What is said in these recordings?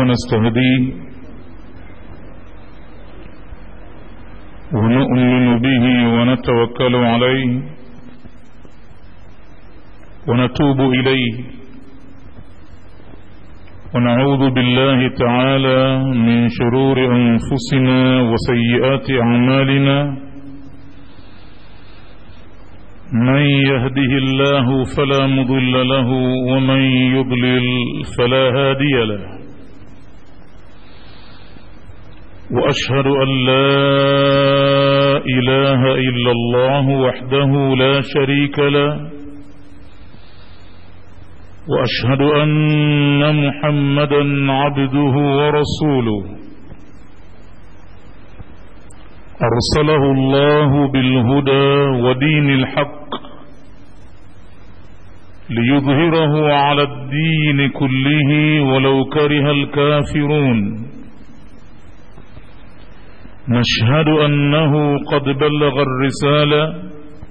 ونستهديه ونؤمن به ونتوكل عليه ونتوب إليه ونعوذ بالله تعالى من شرور أنفسنا وسيئات أعمالنا من يهده الله فلا مضل له ومن يضلل فلا هادي له واشهد ان لا اله الا الله وحده لا شريك له واشهد ان محمدا عبده ورسوله ارسله الله بالهدى ودين الحق ليظهره على الدين كله ولو كره الكافرون نشهد انه قد بلغ الرساله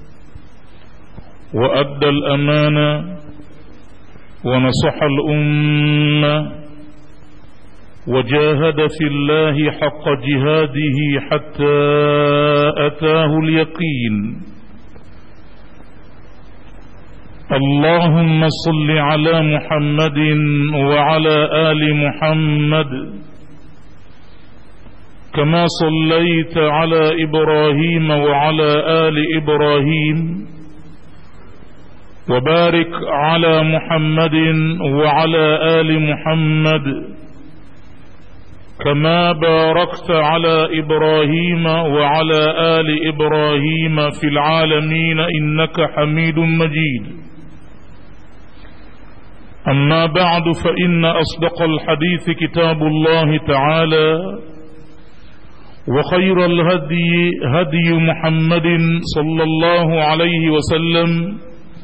وادى الامانه ونصح الامه وجاهد في الله حق جهاده حتى اتاه اليقين اللهم صل على محمد وعلى ال محمد كما صليت على ابراهيم وعلى ال ابراهيم وبارك على محمد وعلى ال محمد كما باركت على ابراهيم وعلى ال ابراهيم في العالمين انك حميد مجيد اما بعد فان اصدق الحديث كتاب الله تعالى وخير الهدي هدي محمد صلى الله عليه وسلم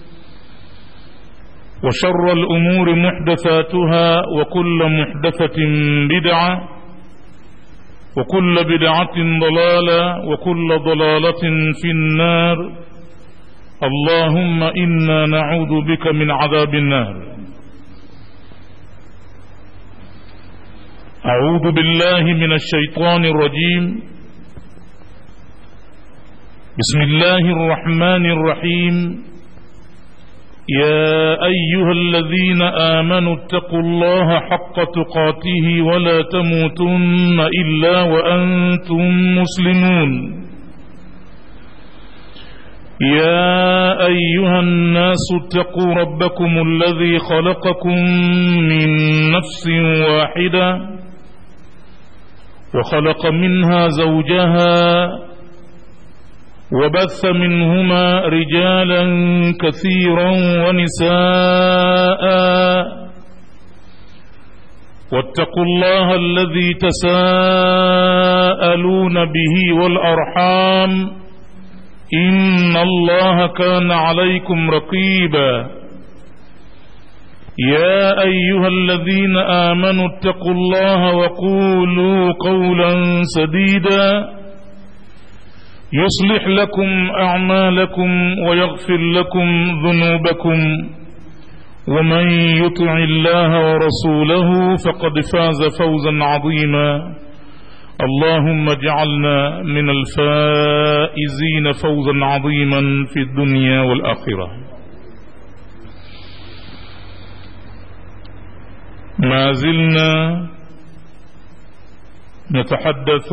وشر الامور محدثاتها وكل محدثه بدعه وكل بدعه ضلاله وكل ضلاله في النار اللهم انا نعوذ بك من عذاب النار أعوذ بالله من الشيطان الرجيم بسم الله الرحمن الرحيم يا أيها الذين آمنوا اتقوا الله حق تقاته ولا تموتن إلا وأنتم مسلمون يا أيها الناس اتقوا ربكم الذي خلقكم من نفس واحدة وخلق منها زوجها وبث منهما رجالا كثيرا ونساء واتقوا الله الذي تساءلون به والأرحام إن الله كان عليكم رقيبا يا أيها الذين آمنوا اتقوا الله وقولوا قولا سديدا يصلح لكم أعمالكم ويغفر لكم ذنوبكم ومن يطع الله ورسوله فقد فاز فوزا عظيما اللهم اجعلنا من الفائزين فوزا عظيما في الدنيا والآخرة ما زلنا نتحدث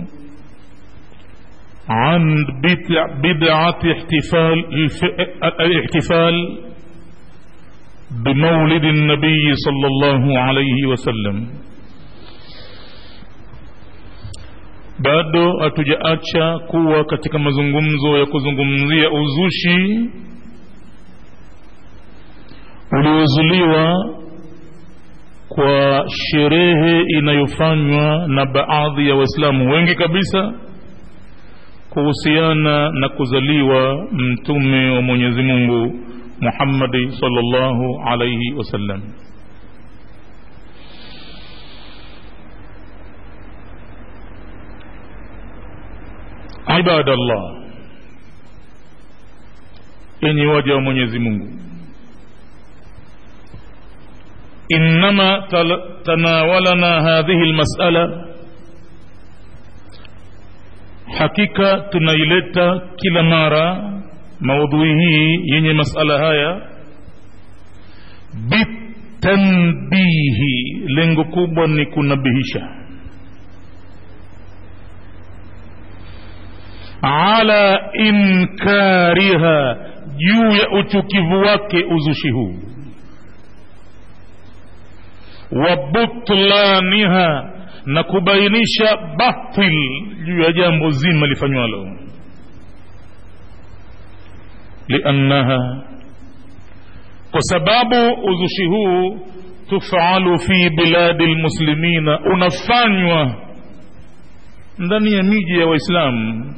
عن بدعة احتفال الاحتفال بمولد النبي صلى الله عليه وسلم bado hatujaacha kuwa katika mazungumzo ya kuzungumzia uzushi uliozuliwa kwa sherehe inayofanywa na baadhi ya waislamu wengi kabisa kuhusiana na kuzaliwa mtume wa mwenyezi mungu muhammadi salllahu alaihi wasallam ibadallah enyi waja wa mwenyezi mungu innama tanawalana hadhihi lmasala hakika tunaileta kila mara maudhui hii yenye masala haya bitanbihi lengo kubwa ni kunabihisha ala inkariha juu ya uchukivu wake uzushi huu wa butlaniha na kubainisha batil juu ya jambo zima lifanywalo liannaha kwa sababu uzushi huu tufalu fi biladi lmuslimina unafanywa ndani ya miji ya waislamu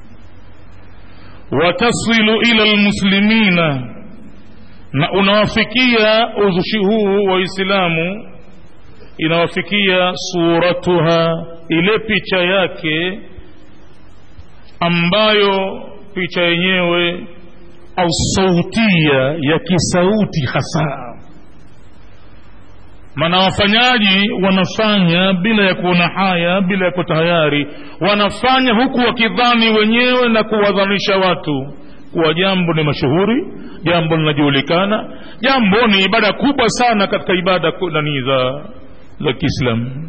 watasilu ila lmuslimina na unawafikia uzushi huu waislamu inawafikia suratuha ile picha yake ambayo picha yenyewe au sautia ya kisauti hasa maana wafanyaji wanafanya bila ya kuona haya bila ya kutahayari wanafanya huku wakidhani wenyewe na kuwadhanisha watu kuwa jambo ni mashuhuri jambo linajulikana jambo ni ibada kubwa sana katika ibada nani za za kiislamu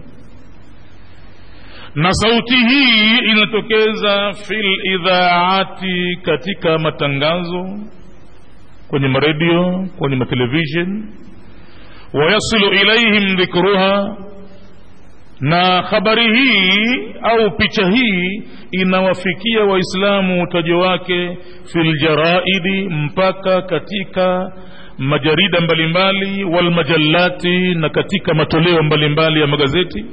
na sauti hii inatokeza fil idhaati katika matangazo kwenye maredio kwenye matelevishen wayasilu ilaihim dhikruha na habari hii au picha hii inawafikia waislamu utajo wake fil jaraidi mpaka katika majarida mbalimbali walmajallati na katika matoleo mbalimbali ya magazeti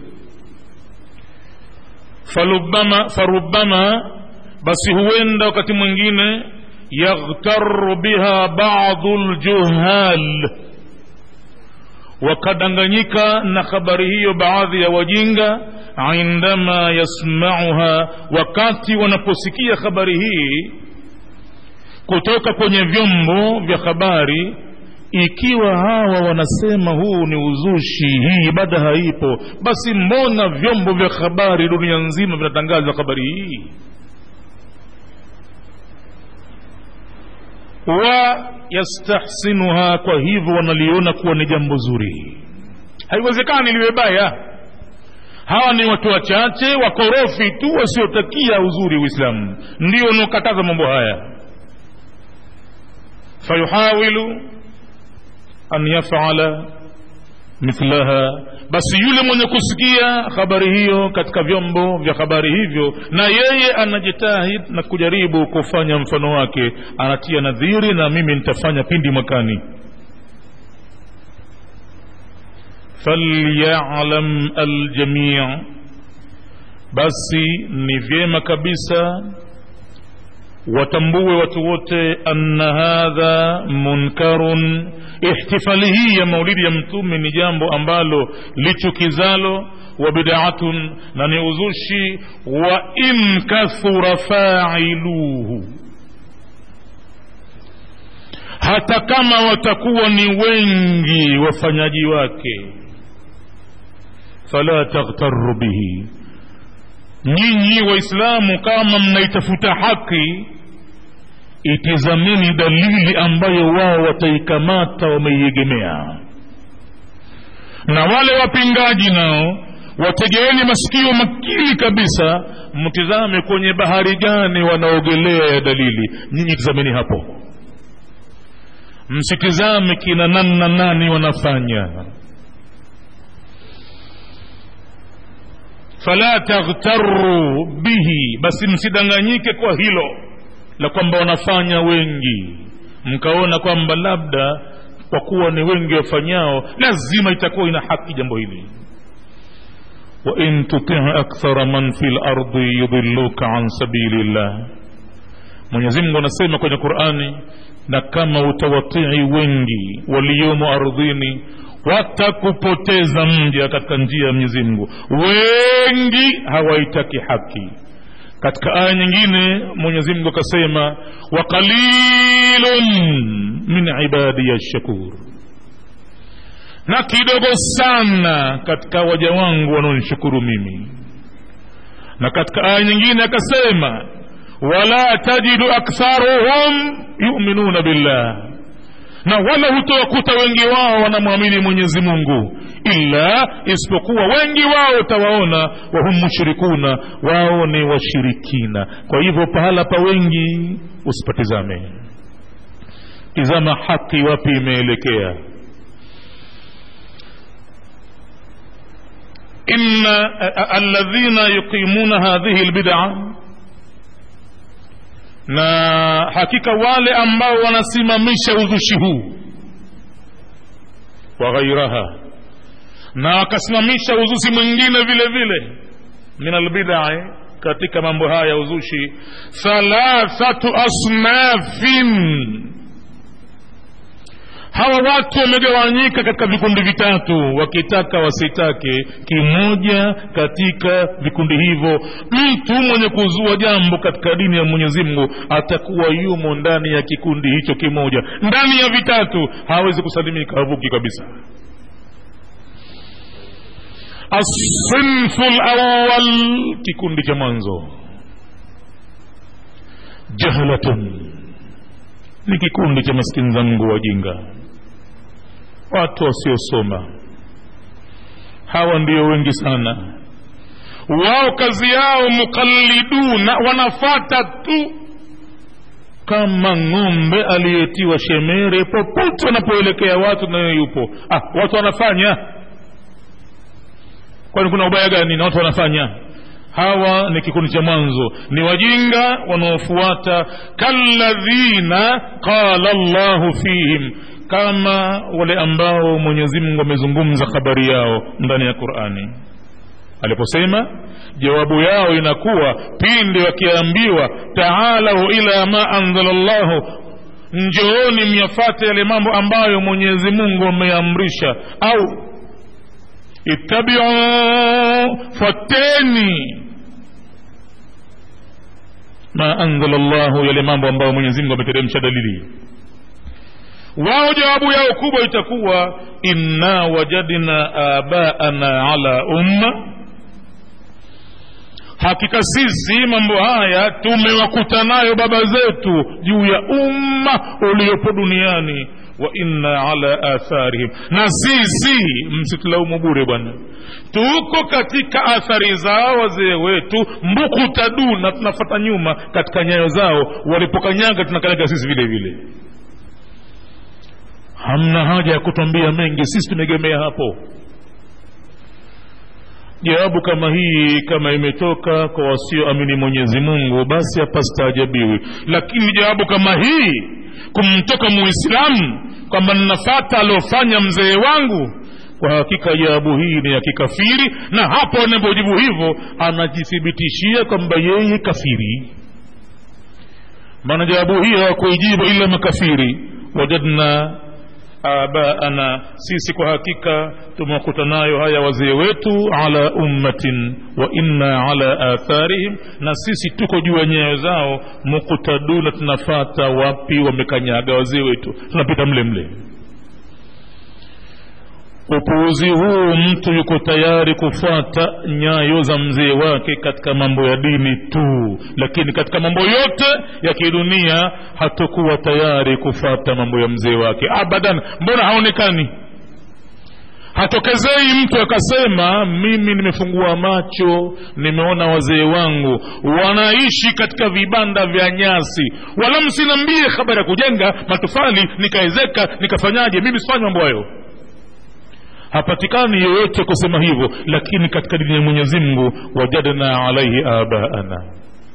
falubama farubama basi huenda wakati mwingine yaghtaru biha badu ljuhal wakadanganyika na habari hiyo baadhi ya wajinga indama yasmauha wakati wanaposikia habari hii kutoka kwenye vyombo vya habari ikiwa hawa wanasema huu ni uzushi hii ibada haipo basi mbona vyombo vya habari dunia nzima vinatangaza habari hii wa yastahsinuha kwa hivyo wanaliona kuwa ni jambo zuri haiwezekani liwe baya hawa ni watu wachache wakorofi tu wasiotakia uzuri uislamu ndio wanaokataza mambo haya fayuhawilu an yafala mithlaha basi yule mwenye kusikia habari hiyo katika vyombo vya habari hivyo na yeye anajitahid na kujaribu kufanya mfano wake anatia nadhiri na mimi nitafanya pindi mwakani falyalam aljamii basi ni vyema kabisa watambue watu wote anna hadha munkarun ihtifali hii ya maulidi ya mtume ni jambo ambalo lichukizalo wa bidatun na ni uzushi wa in kathura failuhu hata kama watakuwa ni wengi wafanyaji wake fala taghtaru bihi nyinyi waislamu kama mnaitafuta haki itizameni dalili ambayo wao wataikamata wameiegemea na wale wapingaji nao wategeeni masikio makili kabisa mtizame kwenye bahari gani wanaogelea ya dalili nyinyi tizameni hapo msitizame kina namna nani wanafanya fala taghtaru bihi basi msidanganyike kwa hilo la kwamba wanafanya wengi mkaona kwamba labda kwa kuwa ni wengi wafanyao lazima itakuwa ina haki jambo hili wain tutii akthara man fi lardi yudhiluka an sabili llah mwenyezimngu anasema kwenye qurani na kama utawatii wengi waliomo ardhini watakupoteza mja katika njia ya Mwenyezi Mungu. Wengi hawaitaki haki. Katika aya nyingine Mwenyezi Mungu akasema, wa qalilun min ibadiya shakur, na kidogo sana katika waja wangu wanaonishukuru mimi na katika aya nyingine akasema wala tajidu aktharuhum yuminuna billah na wala hutowakuta wengi wao wanamwamini mwenyezi mungu illa isipokuwa wengi wao utawaona wahum mushrikuna wao ni washirikina kwa hivyo pahala pa wengi usipatizame tizama haki wapi imeelekea inna alladhina yuqimuna hadhihi lbida na hakika wale ambao wanasimamisha uzushi huu wa ghairaha na wakasimamisha uzushi mwingine vile vile min albidai katika mambo haya ya uzushi thalathatu asnafin hawa watu wamegawanyika katika vikundi vitatu wakitaka wasitake kimoja katika vikundi hivyo mtu mwenye kuzua jambo katika dini ya mwenyezi mungu atakuwa yumo ndani ya kikundi hicho kimoja ndani ya vitatu hawezi kusalimika havuki kabisa asinfu lawal kikundi cha mwanzo jahlatun ni kikundi cha maskini zangu wajinga watu wasiosoma hawa ndio wengi sana wao kazi yao mukalliduna wanafata tu kama ng'ombe aliyetiwa shemere popote wanapoelekea watu nayo yupo ah, watu wanafanya kwani kuna ubaya gani na watu wanafanya hawa ni kikundi cha mwanzo ni wajinga wanaofuata kalladhina qala llahu fihim kama wale ambao mwenyezi mungu amezungumza habari yao ndani ya qurani aliposema jawabu yao inakuwa pindi wakiambiwa taalau ila ma anzala llahu njooni myafate yale mambo ambayo mwenyezi mungu ameamrisha au ittabiu fateni ma anzala llahu yale mambo ambayo mwenyezi mungu ameteremsha dalili wao jawabu yao kubwa itakuwa inna wajadna abaana ala umma hakika sisi mambo haya tumewakuta nayo baba zetu juu ya umma uliopo duniani wa inna ala atharihim na sisi msitulaumu bure bwana tuko katika athari zao wazee wetu mbukutaduna tunafata nyuma katika nyayo zao walipokanyaga tunakanyaga sisi vile vile hamna haja ya kutwambia mengi sisi tumegemea hapo jawabu kama hii kama imetoka kwa wasioamini mwenyezi mungu basi hapastaajabiwi lakini jawabu kama hii kumtoka muislamu kwamba ninafata aliofanya mzee wangu kwa hakika jawabu hii ni ya kikafiri na hapo anapojibu hivyo anajithibitishia kwamba yeye kafiri maana jawabu hii hawakuijibu ila makafiri wajadna abaana sisi kwa hakika tumewakuta nayo haya wazee wetu ala ummatin wa inna ala atharihim na sisi tuko juu ya nyayo zao muktaduna tunafata wapi wamekanyaga wazee wetu tunapita mle mle upuuzi huu mtu yuko tayari kufuata nyayo za mzee wake katika mambo ya dini tu lakini katika mambo yote ya kidunia hatakuwa tayari kufuata mambo ya mzee wake abadan mbona haonekani hatokezei mtu akasema mimi nimefungua macho nimeona wazee wangu wanaishi katika vibanda vya nyasi wala msinambie habari ya kujenga matofali nikaezeka nikafanyaje mimi sifanyi mambo hayo hapatikani yoyote kusema hivyo lakini katika dini ya mwenyezi mungu wajadna alaihi abaana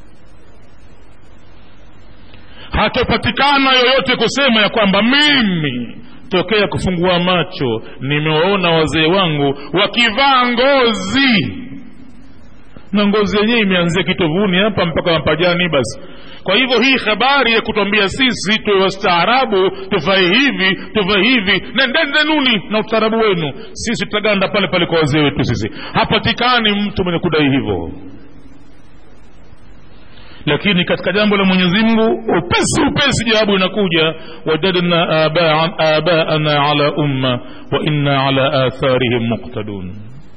hatopatikana yoyote kusema ya kwamba mimi tokea kufungua macho nimewaona wazee wangu wakivaa ngozi na ngozi yenyewe imeanzia kitovuni hapa mpaka mapajani basi kwa hivyo hii habari ya kutwambia sisi tuwe wastaarabu tuvae hivi tuvae hivi nendendenuni na ustaarabu wenu sisi tutaganda pale pale kwa wazee wetu sisi hapatikani mtu mwenye kudai hivyo lakini katika jambo la mwenyezi mungu upesi upesi jawabu inakuja wajadna aba- abaana ala umma wa inna ala atharihim muqtadun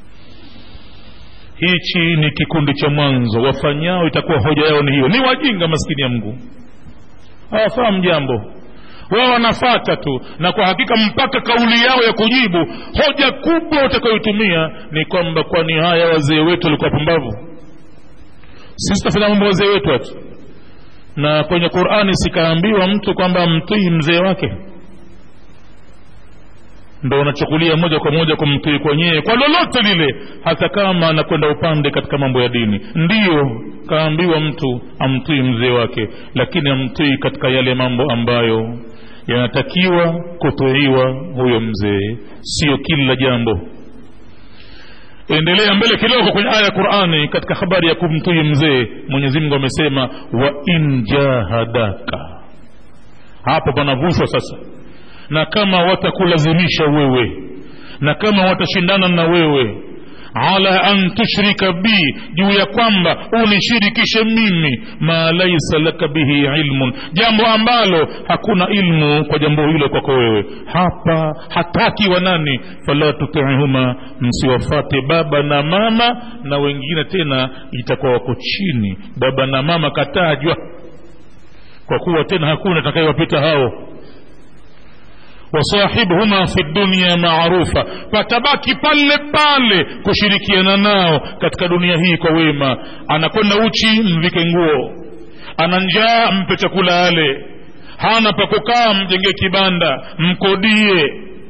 hichi ni kikundi cha mwanzo wafanyao itakuwa hoja yao ni hiyo ni wajinga maskini ya mngu hawafahamu jambo wao wanafata tu na kwa hakika mpaka kauli yao ya kujibu hoja kubwa utakayoitumia ni kwamba kwani haya wazee wetu walikuwa pumbavu sisi tutafanya mambo wazee wetu ati na kwenye qurani sikaambiwa mtu kwamba mtii mzee wake ndo unachukulia moja kwa moja kumtii kwenyewe kwa lolote lile hata kama anakwenda upande katika mambo ya dini ndiyo kaambiwa mtu amtii mzee wake lakini amtii katika yale mambo ambayo yanatakiwa kutuiwa huyo mzee sio kila jambo endelea mbele kidogo kwenye aya ya qurani katika habari ya kumtii mzee mwenyezi mungu amesema wa in jahadaka hapo panavushwa sasa na kama watakulazimisha wewe na kama watashindana na wewe ala an tushrika bi juu ya kwamba unishirikishe mimi ma laisa laka bihi ilmun jambo ambalo hakuna ilmu kwa jambo hilo kwako wewe hapa hataki wa nani fala tutihuma msiwafate baba na mama na wengine tena itakuwa wako chini baba na mama katajwa kwa kuwa tena hakuna atakayewapita hao wasahibhuma fi dunya maarufa patabaki pale pale kushirikiana nao katika dunia hii kwa wema anakwenda uchi mvike nguo ana njaa mpe chakula ale hana pa kukaa mjengee kibanda mkodie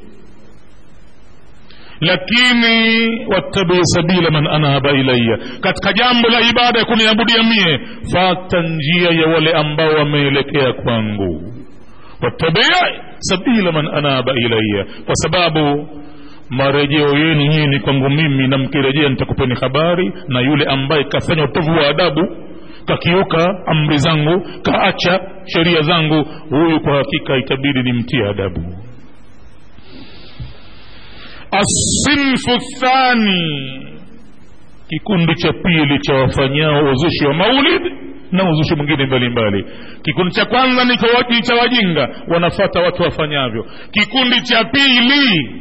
lakini wattabii sabila man anaba ilaya katika jambo la ibada ya kuniabudia mie fata njia ya wale ambao wameelekea kwangu wattabii sabila man anaba ilaya kwa sababu marejeo yenu nyinyi ni kwangu mimi na mkirejea nitakupeni habari na yule ambaye kafanya utovu wa adabu kakiuka amri zangu kaacha sheria zangu huyu kwa hakika itabidi nimtie adabu asinfu thani kikundi cha pili cha wafanyao uzushi wa maulid na uzushi mwingine mbalimbali kikundi cha kwanza ni kwa- cha wajinga wanafata watu wafanyavyo kikundi cha pili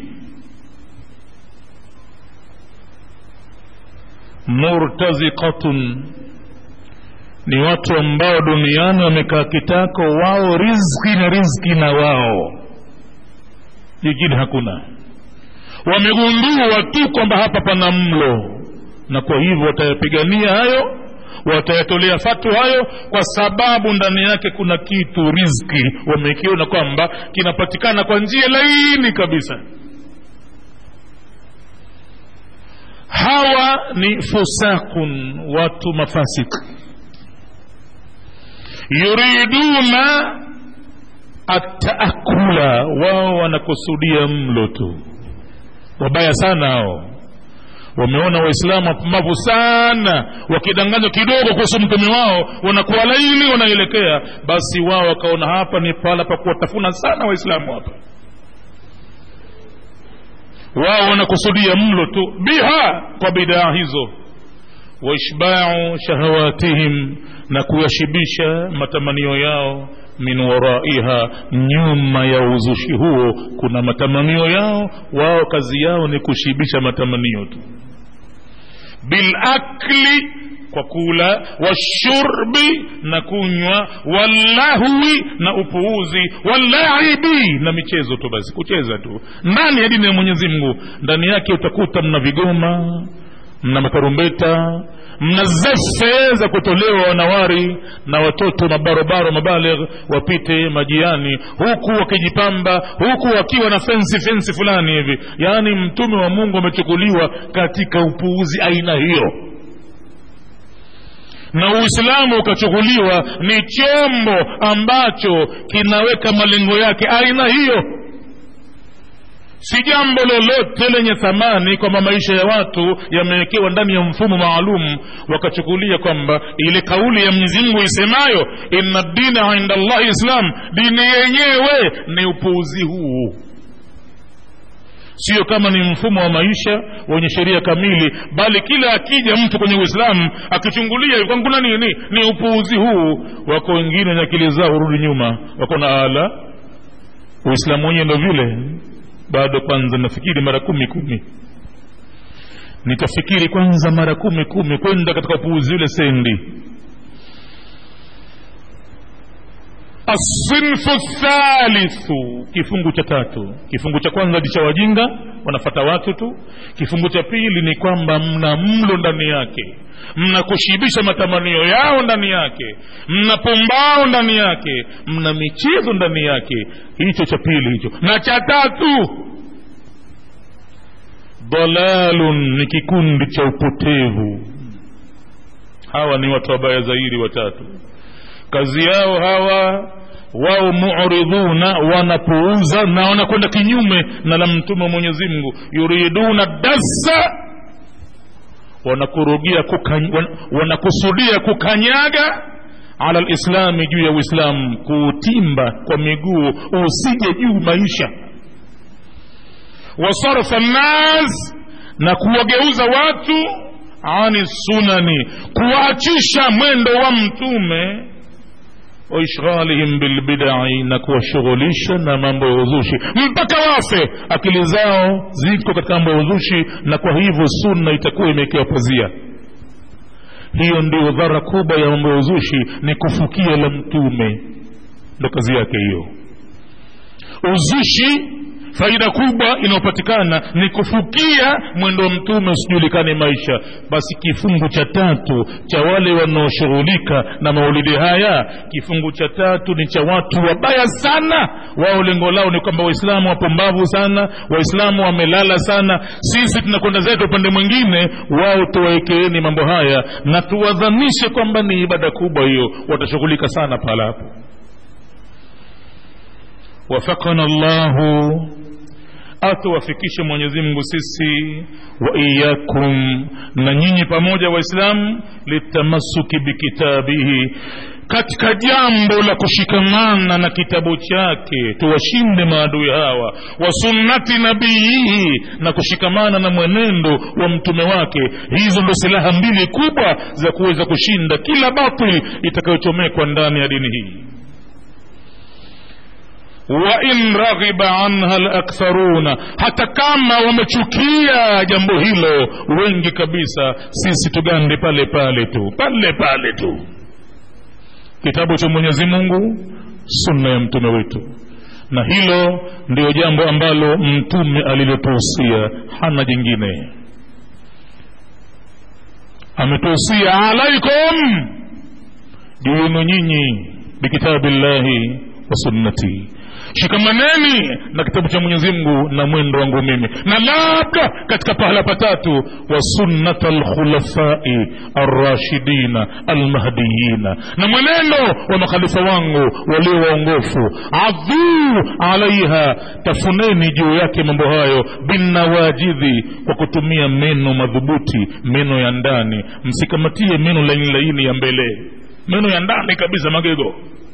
murtazikatun ni watu ambao duniani wamekaa kitako wao rizki na rizki na wao jingine hakuna wamegundua tu kwamba hapa pana mlo na kwa hivyo watayapigania hayo watayatolea fatu hayo kwa sababu ndani yake kuna kitu rizki wamekiona kwamba kinapatikana kwa njia laini kabisa hawa ni fusakun watu mafasik yuriduna ataakula wao wanakusudia mlo tu wabaya sana hao wameona waislamu wapumbavu sana wakidanganywa kidogo kuhusu mtume wao wanakuwa laini wanaelekea basi wao wakaona hapa ni pahala pa kuwatafuna sana waislamu hapa wao wanakusudia mlo tu biha kwa bidaa hizo waishbau shahawatihim na kuyashibisha matamanio yao min waraiha nyuma ya uzushi huo kuna matamanio yao wao kazi yao ni kushibisha matamanio tu bilakli kwa kula washurbi na kunywa walahwi na upuuzi walaibi na michezo tu basi kucheza tu ndani ya dini ya mwenyezi mungu ndani yake utakuta mna vigoma mna matarumbeta mna zefe za kutolewa wanawari na watoto mabarobaro mabaligh wapite majiani huku wakijipamba huku wakiwa na fensi fensi fulani hivi yaani mtume wa mungu amechukuliwa katika upuuzi aina hiyo na uislamu ukachukuliwa ni chombo ambacho kinaweka malengo yake aina hiyo si jambo lolote lenye thamani kwamba maisha ya watu yamewekewa ndani ya mfumo maalum wakachukulia kwamba ile kauli ya mwenyezi mungu isemayo inna dina inda llahi islam dini yenyewe ni upuuzi huu sio kama ni mfumo wa maisha wenye sheria kamili bali kila akija mtu kwenye uislamu akichungulia kwani kuna nini ni upuuzi huu wako wengine wenye akili zao hurudi nyuma wako na ala uislamu wenyewe ndo vile bado kwanza nafikiri mara kumi kumi nitafikiri kwanza mara kumi kumi kwenda katika upuuzi ule sendi asinfu thalithu kifungu cha tatu kifungu cha kwanza ni cha wajinga wanafata watu tu kifungu cha pili ni kwamba mna mlo ndani yake mna kushibisha matamanio yao ndani yake mna pumbao ndani yake mna michezo ndani yake hicho cha pili hicho na cha tatu dalalun ni kikundi cha upotevu hawa ni watu wabaya zaidi watatu kazi yao hawa wao muridhuna wanapuuza na wanakwenda kinyume na la mtume wa mwenyezi mungu yuriduna dasa wanakurudia kukany, wan, wanakusudia kukanyaga ala lislami juu ya uislamu kuutimba kwa miguu usije juu maisha wasarfa nnas na kuwageuza watu ani sunani kuwaachisha mwendo wa mtume waishghalihim bilbidai na kuwashughulisha na mambo ya uzushi mpaka wafe akili zao ziko katika mambo ya uzushi na kwa hivyo sunna itakuwa imewekewa pazia hiyo ndio dhara kubwa ya mambo ya uzushi ni kufukia la mtume ndo kazi yake hiyo uzushi faida kubwa inayopatikana ni kufukia mwendo wa mtume usijulikane maisha basi kifungu cha tatu cha wale wanaoshughulika na maulidi haya kifungu cha tatu ni cha watu wabaya sana wao lengo lao ni kwamba waislamu wapumbavu sana waislamu wamelala sana sisi tunakwenda zetu upande mwingine wao tuwawekeeni mambo haya na tuwadhanishe kwamba ni ibada kubwa hiyo watashughulika sana pala hapo wafakana llahu atuwafikishe mwenyezi mungu sisi wa iyakum na nyinyi pamoja waislamu litamasuki bikitabihi katika jambo la kushikamana na kitabu chake tuwashinde maadui hawa wa sunnati nabiyihi na kushikamana na mwenendo wa mtume wake hizo ndo silaha mbili kubwa za kuweza kushinda kila batil itakayochomekwa ndani ya dini hii wain raghiba anha laktharuna hata kama wamechukia jambo hilo wengi kabisa sisi tugande pale pale tu pale pale tu kitabu cha mwenyezi mungu sunna ya mtume wetu na hilo ndio jambo ambalo mtume alilotuhusia hana jingine ametuhusia alaikum juu yenu nyinyi bikitabillahi wa sunnati shikamaneni na kitabu cha mwenyezi mungu na mwendo wangu mimi na labda katika pahala patatu wa sunnat alkhulafai arrashidina almahdiyina na mwenendo wa makhalifa wangu walio waongofu adhuu alaiha tafuneni juu yake mambo hayo binawajidhi kwa kutumia meno madhubuti meno ya ndani msikamatie meno laini laini ya mbele meno ya ndani kabisa magego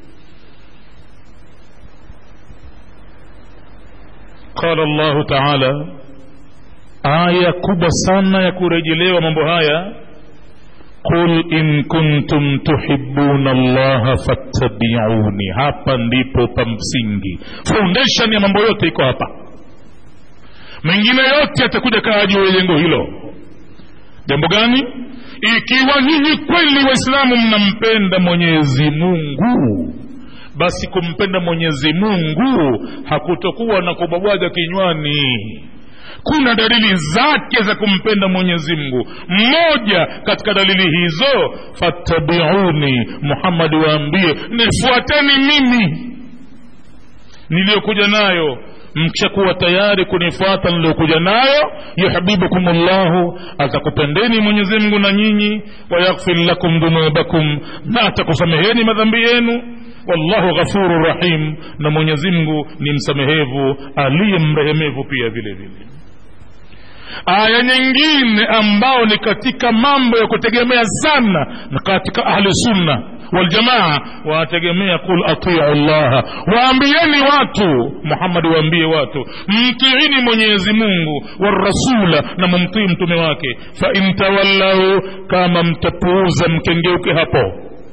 qala llahu taala aya kubwa sana ya kurejelewa mambo haya qul in kuntum tuhibuna llaha fattabiuni hapa ndipo pa msingi foundation ya mambo yote iko hapa mengine yote yatakuja kaa juu ya jengo hilo jambo gani ikiwa nyinyi kweli waislamu mnampenda mwenyezi mungu basi kumpenda mwenyezi mungu hakutokuwa na kubwabwaga kinywani kuna dalili zake za kumpenda mwenyezi mungu mmoja katika dalili hizo fattabiuni muhammadi waambie nifuateni mimi niliyokuja nayo mkishakuwa tayari kunifuata niliyokuja nayo yuhbibukum llahu atakupendeni mwenyezi mungu na nyinyi wayaghfir lakum dhunubakum na atakusameheni madhambi yenu wallahu ghafuru rahim na mwenyezi mungu ni msamehevu aliye mrehemevu pia vile vile aya nyingine ambao ni katika mambo ya kutegemea sana na katika ahli sunna waljamaa wanategemea qul atiu llaha waambieni watu muhammadi waambie watu mtiini mwenyezi mungu warasula na mumtii mtume wake fain tawallau kama mtapuuza mkengeuke hapo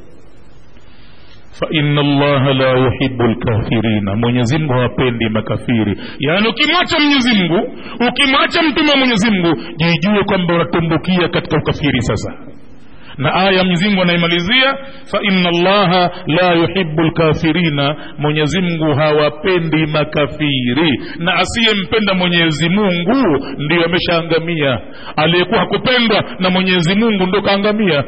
faina allaha la yuhibu lkafirina mwenyezimngu hawapendi makafiri yaani ukimwacha mwenyezimngu ukimwacha mtume wa mwenyezimngu jijue kwamba unatumbukia katika ukafiri sasa na aya mwenyezimngu anaimalizia faina allaha la yuhibu lkafirina mwenyezimngu hawapendi makafiri na asiyempenda mwenyezi mungu ndiyo ameshaangamia aliyekuwa hakupendwa na mwenyezi mungu ndo kaangamia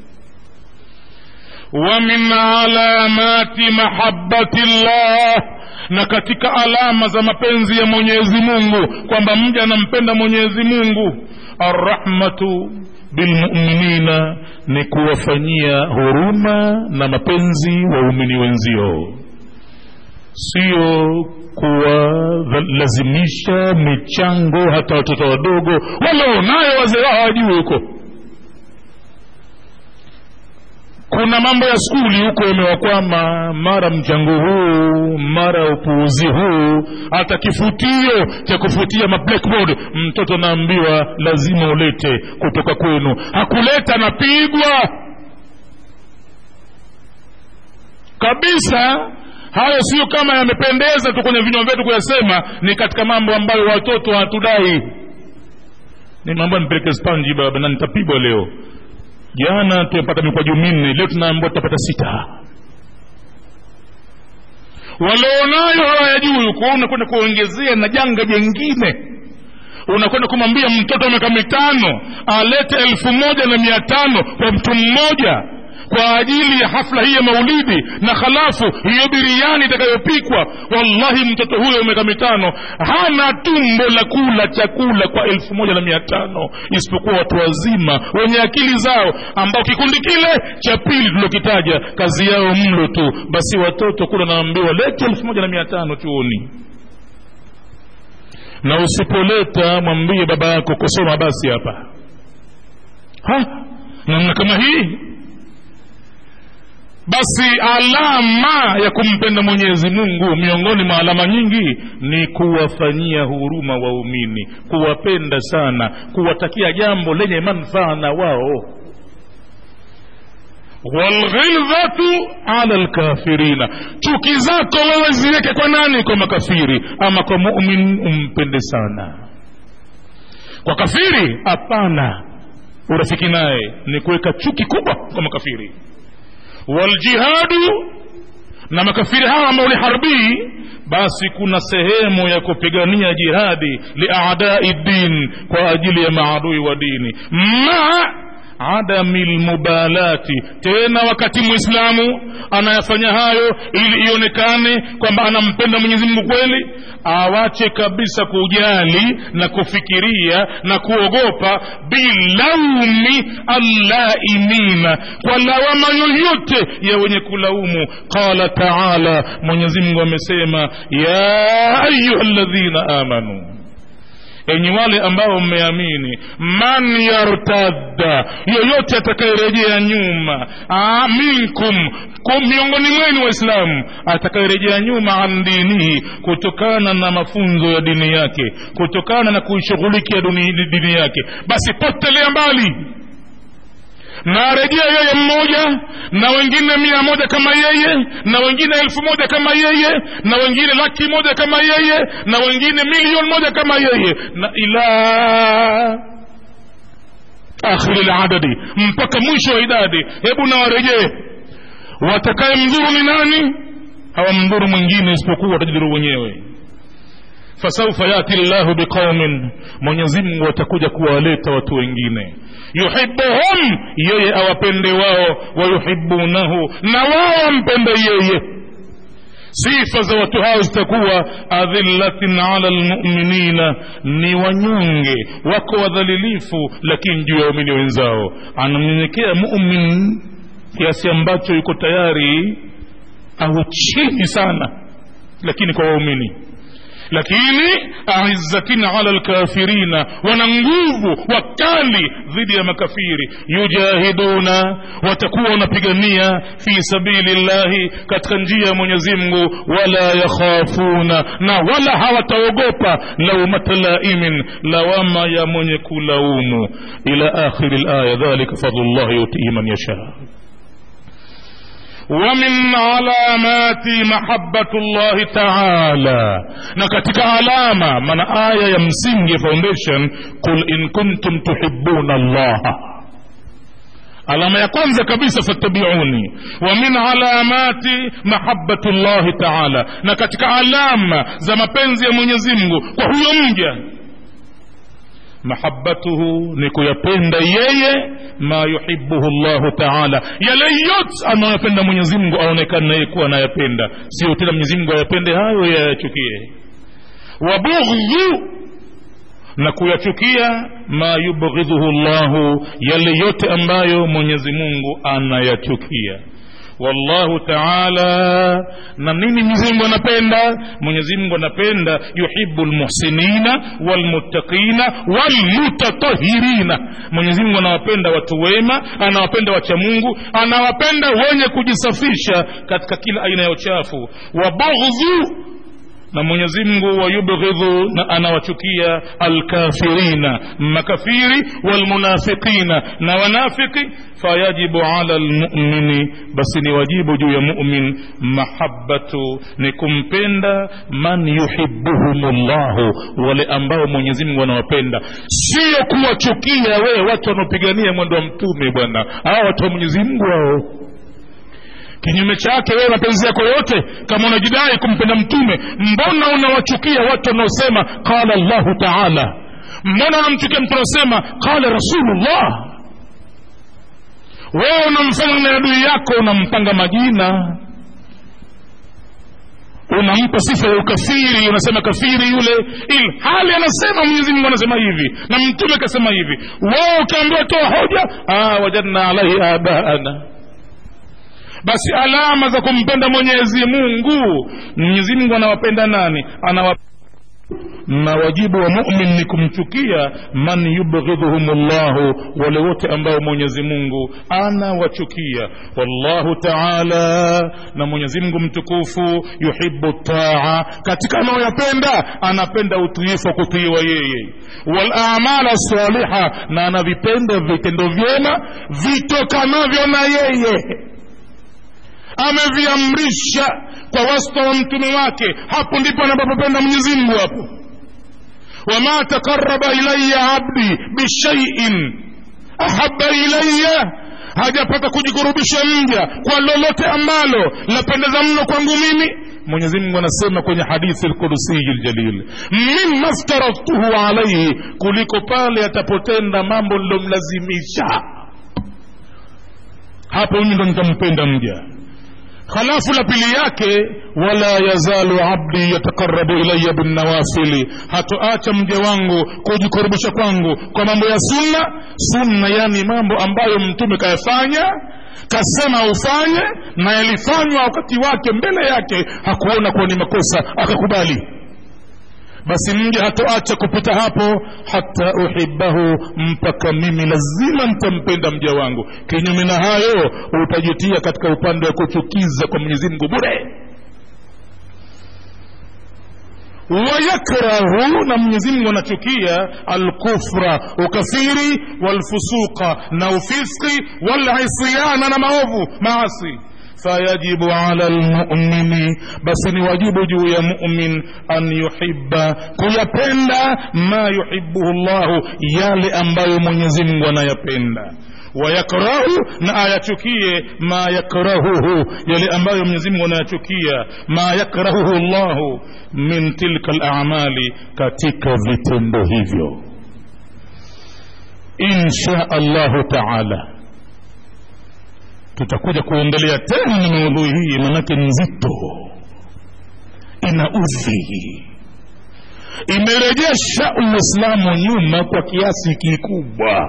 wa min alamati mahabati llah na katika alama za mapenzi ya mwenyezi mungu kwamba mja anampenda mwenyezi mungu arrahmatu bilmuminina ni kuwafanyia huruma na mapenzi waumini wenzio sio kuwalazimisha michango hata watoto wadogo walionayo wazee wao hawajui huko kuna mambo ya skuli huko yamewakwama mara mchango huu mara upuuzi huu hata kifutio cha kufutia mablackboard mtoto naambiwa lazima ulete kutoka kwenu hakuleta napigwa kabisa hayo sio kama yamependeza tu kwenye vinywa vyetu kuyasema ni katika mambo ambayo watoto hatudai ni mambo nipeleke spanji baba na nitapigwa leo jana tumepata mikwaju minne leo tunaambiwa tutapata sita walionayo hawayajui huko unakwenda kuongezea na janga jengine unakwenda kumwambia mtoto wa miaka mitano alete elfu moja na mia tano kwa mtu mmoja kwa ajili ya hafla hii ya maulidi na halafu hiyo biriani itakayopikwa wallahi mtoto huyo wa miaka mitano hana tumbo la kula chakula kwa elfu moja na mia tano isipokuwa watu wazima wenye akili zao ambao kikundi kile cha pili tulokitaja kazi yao mlo tu basi watoto kula naambiwa lete elfu moja na mia tano chuoni na usipoleta mwambie baba yako kusoma basi hapa ha namna kama hii basi alama ya kumpenda mwenyezi mungu miongoni mwa alama nyingi ni kuwafanyia huruma waumini kuwapenda sana kuwatakia jambo lenye manufaa na wao walghildhatu ala lkafirina chuki zako wewe ziweke kwa nani kwa makafiri ama kwa mumin umpende sana kwa kafiri hapana urafiki naye ni kuweka chuki kubwa kwa makafiri waljihadu na makafiri hawa ambao ni harbii basi kuna sehemu ya kupigania jihadi liadai din kwa ajili ya maadui wa dini maa adami lmubalati tena wakati mwislamu anayafanya hayo ili ionekane kwamba anampenda mwenyezi mungu kweli awache kabisa kujali na kufikiria na kuogopa bilaumi allaimina kwa lawama yoyote ya wenye kulaumu qala taala mwenyezi mungu amesema ya ayuha ladhina amanu enyi wale ambao mmeamini man yartadda yoyote atakayerejea nyuma Aa, minkum miongoni mwenu waislamu atakayerejea nyuma an dinihi kutokana na mafunzo ya dini yake kutokana na kuishughulikia dini yake basi potelea mbali na arejea yeye mmoja na wengine mia moja kama yeye na wengine elfu moja kama yeye na wengine laki moja kama yeye na wengine milioni moja kama yeye na ila akhiri ladadi mpaka mwisho wa idadi hebu na warejee watakaye mdhuru ni nani hawamdhuru mwingine isipokuwa watajidhuru wenyewe fasaufa yati llahu biqaumin mwenyezimngu atakuja kuwaleta watu wengine yuhibuhum yeye awapende wao wayuhibunahu na wao wampende yeye sifa za watu hao zitakuwa adhillatin ala lmuminina ni wanyonge wako wadhalilifu lakini juu ya waumini wenzao anamnyenyekea mumin kiasi ambacho yuko tayari au chini sana lakini kwa waumini lakini aizzatin ala lkafirina wana nguvu wakali dhidi ya makafiri yujahiduna watakuwa wanapigania fi sabili llahi katika njia ya mwenyezi mungu wala yakhafuna na wala hawataogopa laumata laimin lawama ya mwenye kulaumu ila akhiri laya dhalika fadlullahi yutihi man yashaa ومن علامات محبة الله تعالى na katika alama maana aya ya msingi foundation qul in kuntum tuhibbuna allaha alama ya kwanza kabisa fattabiuni wa min alamati mahabati llahi taala na katika alama za mapenzi ya mwenyezi mungu kwa huyo mja mahabatuhu ni kuyapenda yeye ma yuhibuhu llahu taala yale yote anayopenda mwenyezi mungu aonekane naye kuwa anayapenda sio tena mwenyezi mungu ayapende hayo yayachukie wabughdhu na kuyachukia ma yubghidhuhu llahu yale yote ambayo mwenyezi mungu anayachukia wallahu taala na nini mwenyezi mungu anapenda mwenyezi mungu anapenda yuhibu lmuhsinina walmuttaqina walmutatahirina mwenyezi mungu anawapenda watu wema anawapenda wacha mungu anawapenda wenye kujisafisha katika kila aina ya uchafu wabughdhu na mwenyezi mungu wayubghidhu na anawachukia alkafirina makafiri walmunafiqina na wanafiki fayajibu ala lmumini basi ni wajibu juu ya mumin mahabatu ni kumpenda man yuhibuhum llahu wale ambao mwenyezi mungu anawapenda sio kuwachukia wewe watu wanaopigania mwendo wa mtume bwana hawa watu wa mwenyezi mungu hao kinyume chake wewe mapenzi yako yote kama unajidai kumpenda mtume mbona unawachukia watu wanaosema qala llahu taala mbona unamchukia mtu anaosema qala rasulullah wewe unamfanya na adui yako unampanga majina unampa sifa ya ukafiri unasema kafiri yule ili hali anasema mwenyezi mungu anasema hivi na mtume akasema hivi wewe ukaambiwa toa hoja ah, wajadna alaihi abaana basi alama za kumpenda mwenyezi mungu mwenyezi mungu anawapenda nani anawa na wajibu wa mumin ni kumchukia man yubghidhuhum llahu wale wote ambao mwenyezi mungu anawachukia wallahu taala na mwenyezi mungu mtukufu yuhibu taa katika anayoyapenda anapenda utiifu wa kutiiwa yeye walamala saliha na anavipenda vitendo vyema vitokanavyo na yeye ameviamrisha kwa wasta wa mtume wake hapo ndipo anapopenda mwenyezi mungu hapo wama takaraba ilaya abdi bishaiin ahaba ilaya hajapata kujikurubisha mja kwa lolote ambalo lapendeza mno kwangu mimi mwenyezi mungu anasema kwenye hadithi lkudusiyi ljalil mima ftaraftuhu alaihi kuliko pale atapotenda mambo nilomlazimisha hapo mimi ndo nitampenda mja halafu la pili yake wala yazalu abdi yatakarabu ilaya binnawafili hatoacha mja wangu kujikurubisha kwangu kwa mambo ya sunna sunna yani mambo ambayo mtume kayafanya kasema ufanye na yalifanywa wakati wake mbele yake hakuona kuwa ni makosa akakubali basi mja hatoacha kupita hapo hata uhibahu mpaka mimi lazima nitampenda mja wangu kinyume na hayo utajitia katika upande wa kuchukiza kwa mwenyezi mungu bure wayakrahu na mwenyezi mungu anachukia alkufra ukafiri walfusuqa na ufiski walisyana na maovu maasi fayajibu ala lmumini basi ni wajibu juu ya mumin an yuhiba kuyapenda ma yuhibuhu llahu yale ambayo mwenyezi mungu anayapenda wayakrahu na ayachukie ma yakrahuhu yale ambayo mwenyezi mungu anayachukia ma yakrahuhu llahu min tilka lamali katika vitendo hivyo insha allahu taala tutakuja kuendelea tena na maudhui hii manake nzito ina udhi imerejesha uislamu nyuma kwa kiasi kikubwa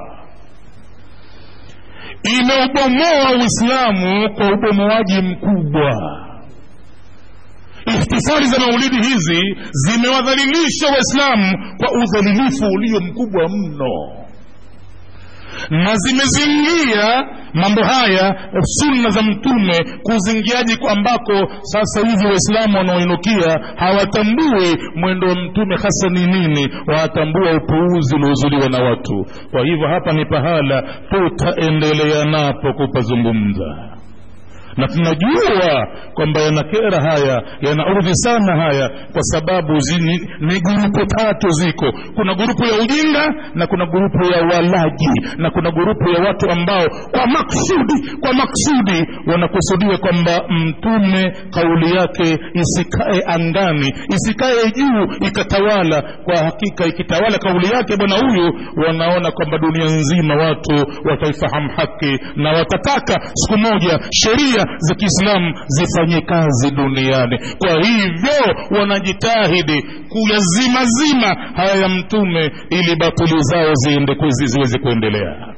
imeubomoa uislamu kwa ubomoaji mkubwa ihtifali za maulidi hizi zimewadhalilisha waislamu kwa udhalilifu ulio mkubwa mno na zimezingia mambo haya sunna za mtume kuzingiaji ambako sasa hivi waislamu wanaoinukia hawatambui mwendo wa mtume hasa ni nini watambua upuuzi uliozuliwa na watu kwa hivyo hapa ni pahala tutaendelea napo kupazungumza na tunajua kwamba yanakera haya yanaudhi sana haya kwa sababu zini, ni gurupu tatu ziko kuna gurupu ya ujinga na kuna gurupu ya walaji na kuna gurupu ya watu ambao kwa maksudi kwa maksudi wanakusudia kwamba mtume kauli yake isikae angani isikae juu ikatawala kwa hakika ikitawala kauli yake bwana huyu wanaona kwamba dunia nzima watu wataifahamu haki na watataka siku moja sheria za kiislamu zifanye kazi duniani kwa hivyo wanajitahidi kuyazimazima haya ya mtume ili batili zao ziende ziweze kuendelea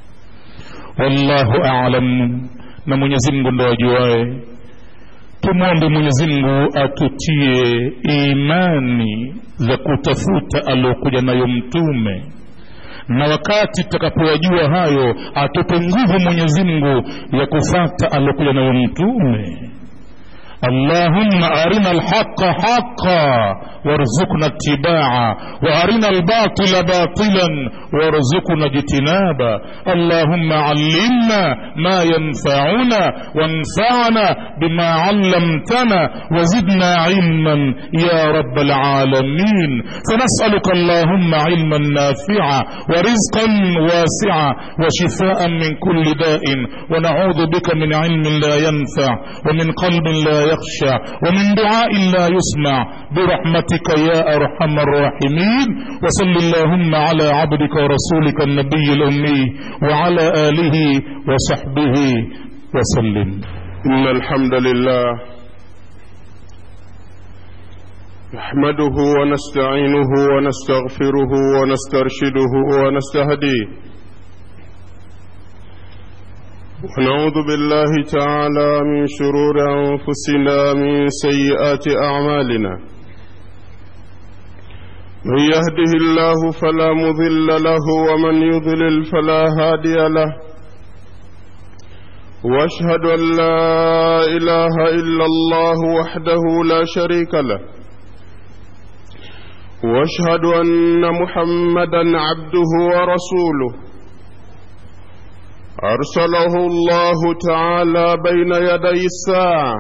wallahu alam na mwenyezi mungu ndo ajuae tumwombe mwenyezi mungu atutie imani za kutafuta aliokuja nayo mtume na wakati tutakapoyajua hayo atupe nguvu mwenyezi mungu ya kufata aliokuja nayo mtume اللهم أرنا الحق حقا وارزقنا اتباعه وأرنا الباطل باطلا وارزقنا اجتنابا اللهم علمنا ما ينفعنا وانفعنا بما علمتنا وزدنا علما يا رب العالمين فنسألك اللهم علما نافعا ورزقا واسعا وشفاء من كل داء ونعوذ بك من علم لا ينفع ومن قلب لا يخشى ومن دعاء لا يسمع برحمتك يا أرحم الراحمين وصل اللهم على عبدك ورسولك النبي الأمي وعلى آله وصحبه وسلم إن الحمد لله نحمده ونستعينه ونستغفره ونسترشده ونستهديه ونعوذ بالله تعالى من شرور أنفسنا من سيئات أعمالنا من يهده الله فلا مضل له ومن يضلل فلا هادي له واشهد ان لا اله الا الله وحده لا شريك له واشهد ان محمدا عبده ورسوله ارسله الله تعالى بين يدي الساعه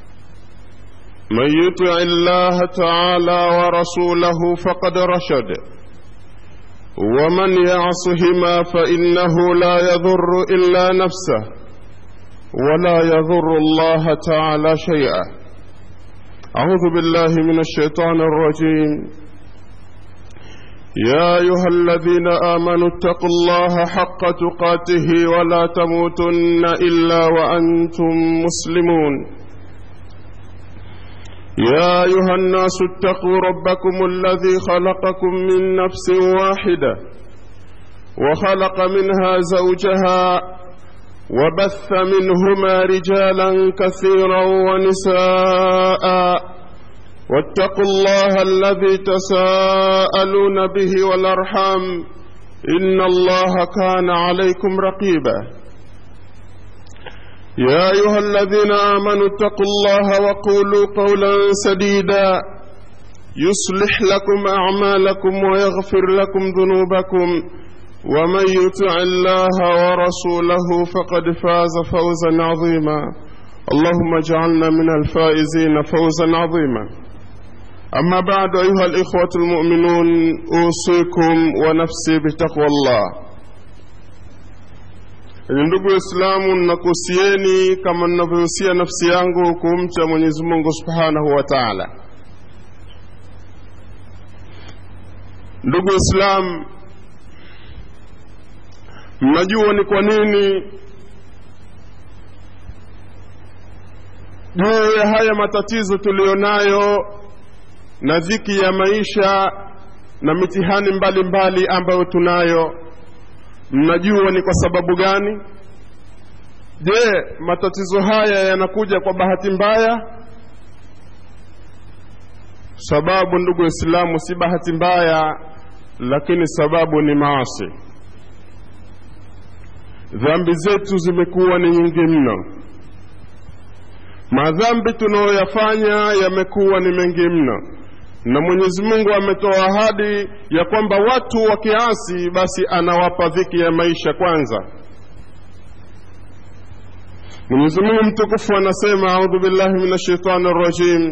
من يطع الله تعالى ورسوله فقد رشد ومن يعصهما فانه لا يضر الا نفسه ولا يضر الله تعالى شيئا اعوذ بالله من الشيطان الرجيم يا ايها الذين امنوا اتقوا الله حق تقاته ولا تموتن الا وانتم مسلمون يا ايها الناس اتقوا ربكم الذي خلقكم من نفس واحده وخلق منها زوجها وبث منهما رجالا كثيرا ونساء واتقوا الله الذي تساءلون به والارحام ان الله كان عليكم رقيبا يا ايها الذين امنوا اتقوا الله وقولوا قولا سديدا يصلح لكم اعمالكم ويغفر لكم ذنوبكم ومن يطع الله ورسوله فقد فاز فوزا عظيما اللهم اجعلنا من الفائزين فوزا عظيما اما بعد ايها الاخوه المؤمنون اوصيكم ونفسي بتقوى الله ni ndugu waislamu nakuhusieni kama ninavyohusia nafsi yangu kumcha mwenyezi mungu subhanahu wa taala ndugu waislamu mnajua ni kwa nini juu ya haya matatizo tuliyonayo na dhiki ya maisha na mitihani mbalimbali mbali ambayo tunayo mnajua ni kwa sababu gani je matatizo haya yanakuja kwa bahati mbaya sababu ndugu waislamu si bahati mbaya lakini sababu ni maasi dhambi zetu zimekuwa ni nyingi mno madhambi tunayoyafanya yamekuwa ni mengi mno na mwenyezi mungu ametoa ahadi ya kwamba watu wa kiasi basi anawapa dhiki ya maisha kwanza mwenyezi mungu mtukufu anasema audhu billahi min ashaitani rajim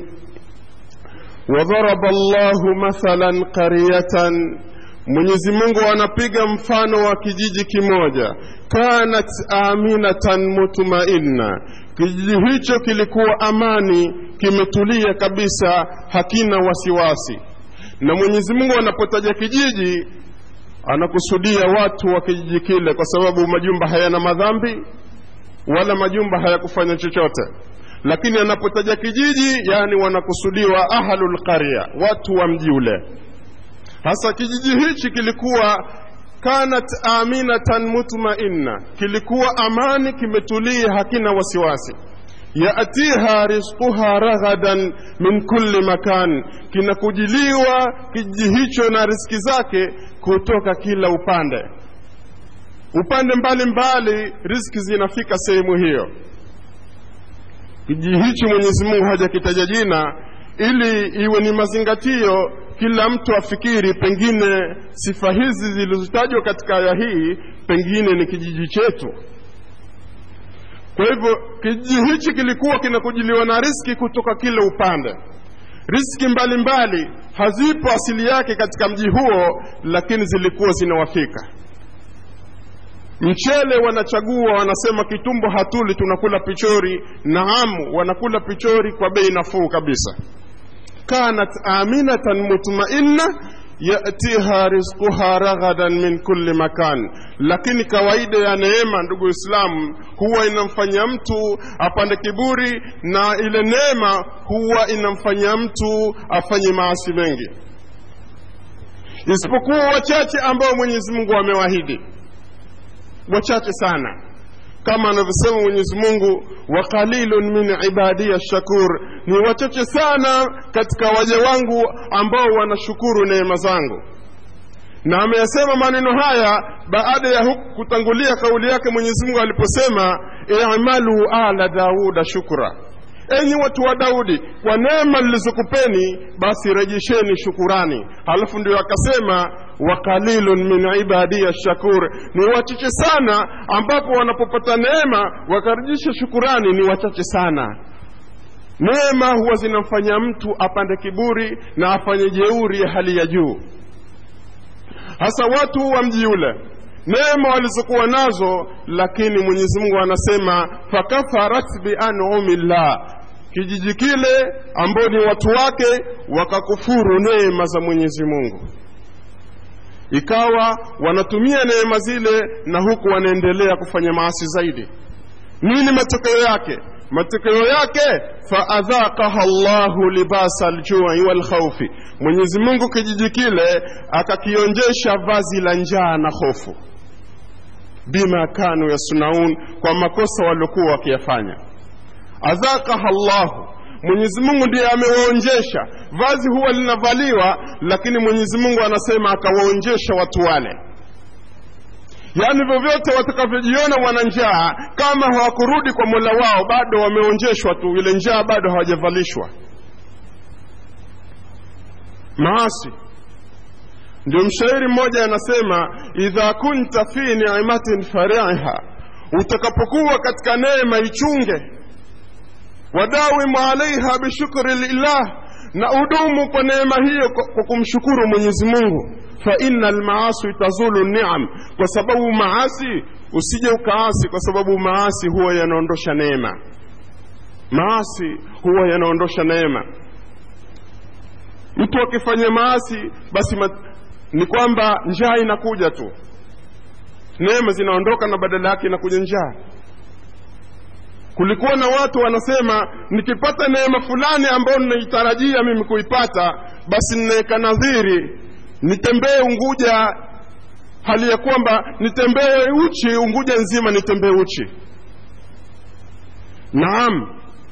wadharaba llahu mathalan qaryatan mwenyezi mungu anapiga mfano wa kijiji kimoja kanat aminatan mutmainna kijiji hicho kilikuwa amani kimetulia kabisa hakina wasiwasi na mwenyezi mungu anapotaja kijiji anakusudia watu wa kijiji kile kwa sababu majumba hayana madhambi wala majumba hayakufanya chochote lakini anapotaja kijiji yani wanakusudiwa ahlul qarya watu wa mji ule hasa kijiji hichi kilikuwa kanat aminatan mutmainna kilikuwa amani kimetulia hakina wasiwasi yatiha rizquha raghadan min kulli makan kinakujiliwa kijiji hicho na riski zake kutoka kila upande upande mbalimbali mbali, riski zinafika sehemu hiyo kijiji hichi mwenyezi mungu hajakitaja jina ili iwe ni mazingatio kila mtu afikiri pengine sifa hizi zilizotajwa katika aya hii pengine ni kijiji chetu kwa hivyo kijiji hichi kilikuwa kinakujiliwa na riski kutoka kila upande riski mbalimbali mbali, hazipo asili yake katika mji huo lakini zilikuwa zinawafika mchele wanachagua wanasema kitumbo hatuli tunakula pichori naam wanakula pichori kwa bei nafuu kabisa kanat aminatan mutmainna yatiha rizquha raghadan min kulli makan lakini kawaida ya neema ndugu waislamu huwa inamfanya mtu apande kiburi na ile neema huwa inamfanya mtu afanye maasi mengi isipokuwa wachache ambao mwenyezi mungu amewahidi wachache sana kama anavyosema mwenyezi mungu wa qalilun min ibadiya shakur ni wachache sana katika waja wangu ambao wanashukuru neema zangu na ameyasema maneno haya baada ya huku kutangulia kauli yake mwenyezi mungu aliposema imalu ala dauda shukra enyi watu wa daudi kwa neema nilizokupeni basi rejesheni shukurani halafu ndio akasema wa qalilun min ibadiya shakur ni wachache sana ambapo wanapopata neema wakarejesha shukurani ni wachache sana neema huwa zinamfanya mtu apande kiburi na afanye jeuri ya hali ya juu hasa watu wa mji ule neema walizokuwa nazo lakini mwenyezi mungu anasema fakafarat bianumillah kijiji kile ambao ni watu wake wakakufuru neema za mwenyezi mungu ikawa wanatumia neema zile na huku wanaendelea kufanya maasi zaidi nini matokeo yake matokeo yake faadhaqaha llahu libasa ljui walkhaufi mwenyezi mungu kijiji kile akakionjesha vazi la njaa na hofu bima kanu yasnaun kwa makosa waliokuwa wakiyafanya adhaqaha llahu mwenyezi mungu ndiye amewaonjesha vazi huwa linavaliwa lakini mwenyezi mungu anasema akawaonjesha watu wale yaani vyovyote watakavyojiona wana njaa kama hawakurudi kwa mola wao bado wameonjeshwa tu ile njaa bado hawajavalishwa maasi ndio mshairi mmoja anasema idha kunta fi nimatin fariha utakapokuwa katika neema ichunge wadawimu alaiha bishukri lillah na udumu kwa neema hiyo kwa kumshukuru mwenyezi mungu fa inna almaasi tazulu niam kwa sababu maasi usije ukaasi kwa sababu maasi huwa yanaondosha neema maasi huwa yanaondosha neema mtu akifanya maasi basi mat, ni kwamba njaa inakuja tu neema zinaondoka na badala yake inakuja njaa kulikuwa na watu wanasema nikipata neema fulani ambayo ninaitarajia mimi kuipata basi ninaweka nadhiri nitembee unguja hali ya kwamba nitembee uchi unguja nzima nitembee uchi naam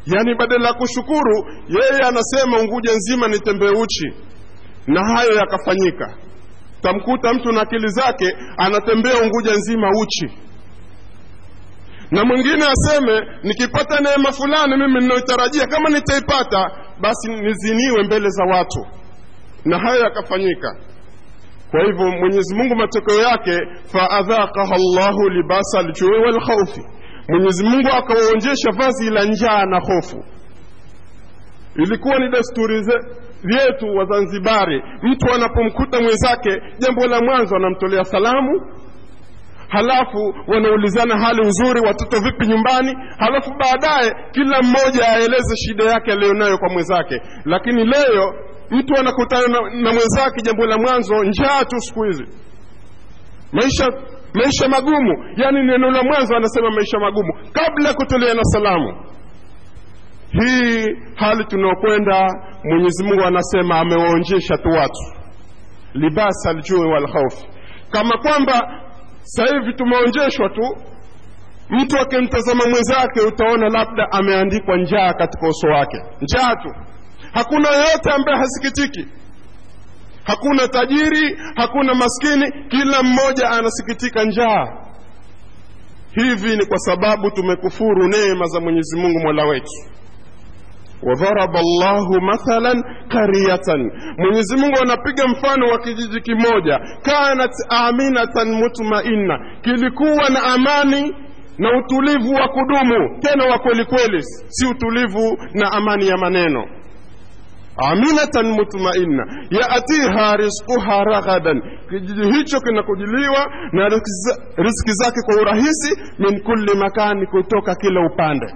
yaani badala ya kushukuru yeye anasema unguja nzima nitembee uchi na hayo yakafanyika tamkuta mtu na akili zake anatembea unguja nzima uchi na mwingine aseme nikipata neema fulani mimi ninayotarajia kama nitaipata basi niziniwe mbele za watu na hayo yakafanyika kwa hivyo mwenyezi mungu matokeo yake faadhaqaha llahu libasa ljui walkhaufi mwenyezi mungu akawaonjesha vazi la njaa na hofu ilikuwa ni desturi vyetu wazanzibari mtu anapomkuta mwenzake jambo la mwanzo anamtolea salamu halafu wanaulizana hali uzuri watoto vipi nyumbani halafu baadaye kila mmoja aeleze shida yake aliyonayo kwa mwenzake lakini leo mtu anakutana na, na mwenzake jambo la mwanzo njaa tu siku hizi maisha maisha magumu yaani neno la mwanzo anasema maisha magumu kabla ya kutolea na salamu hii hali tunaokwenda mwenyezi mungu anasema amewaonjesha tu watu libasa aljui walkhaufi kama kwamba sasa hivi tumeonjeshwa tu mtu akimtazama mwenzake utaona labda ameandikwa njaa katika uso wake njaa tu hakuna yeyote ambaye hasikitiki hakuna tajiri hakuna maskini kila mmoja anasikitika njaa hivi ni kwa sababu tumekufuru neema za mwenyezi mungu mola wetu wadharaba llahu mathalan qaryatan mwenyezi mungu anapiga mfano wa kijiji kimoja kanat aminatan mutmainna kilikuwa na amani na utulivu wa kudumu tena wa kweli kweli si utulivu na amani ya maneno aminatan mutmainna yatiha rizquha raghadan kijiji hicho kinakujiliwa na riziki zake kwa urahisi min kulli makani kutoka kila upande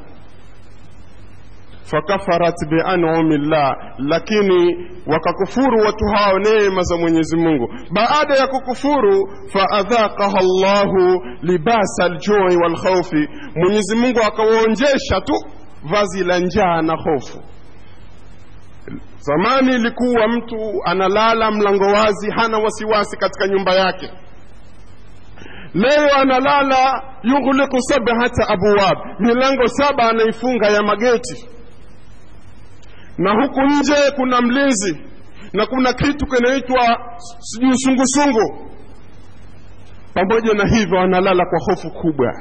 fakafarat bianumi llah lakini wakakufuru watu hao neema za mwenyezi mungu baada ya kukufuru faadhaqaha llahu libasa aljui walkhaufi mwenyezi mungu akawaonjesha tu vazi la njaa na hofu zamani ilikuwa mtu analala mlango wazi hana wasiwasi katika nyumba yake leo analala yughliqu sabhata abwab milango saba anaifunga ya mageti na huku nje kuna mlinzi na kuna kitu kinaitwa sijui sungusungu pamoja na hivyo analala kwa hofu kubwa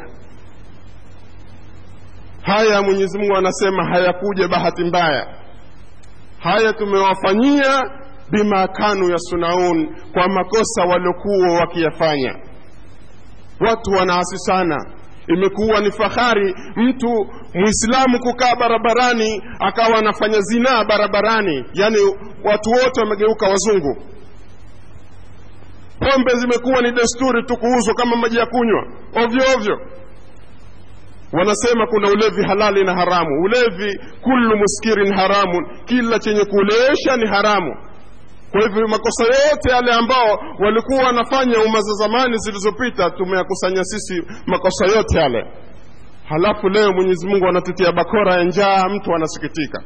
haya mwenyezi mungu anasema hayakuja bahati mbaya haya tumewafanyia bima kanu yasunaun kwa makosa waliokuwa wakiyafanya watu wanaasi sana imekuwa ni fahari mtu mwislamu kukaa barabarani akawa anafanya zinaa barabarani yaani watu wote wamegeuka wazungu pombe zimekuwa ni desturi tu kuuzwa kama maji ya kunywa ovyo ovyo wanasema kuna ulevi halali na haramu ulevi kullu muskirin haramun kila chenye kulewesha ni haramu kwa hivyo makosa yote yale ambao walikuwa wanafanya umma za zamani zilizopita tumeyakusanya sisi makosa yote yale halafu leo mwenyezi mungu anatutia bakora ya njaa mtu anasikitika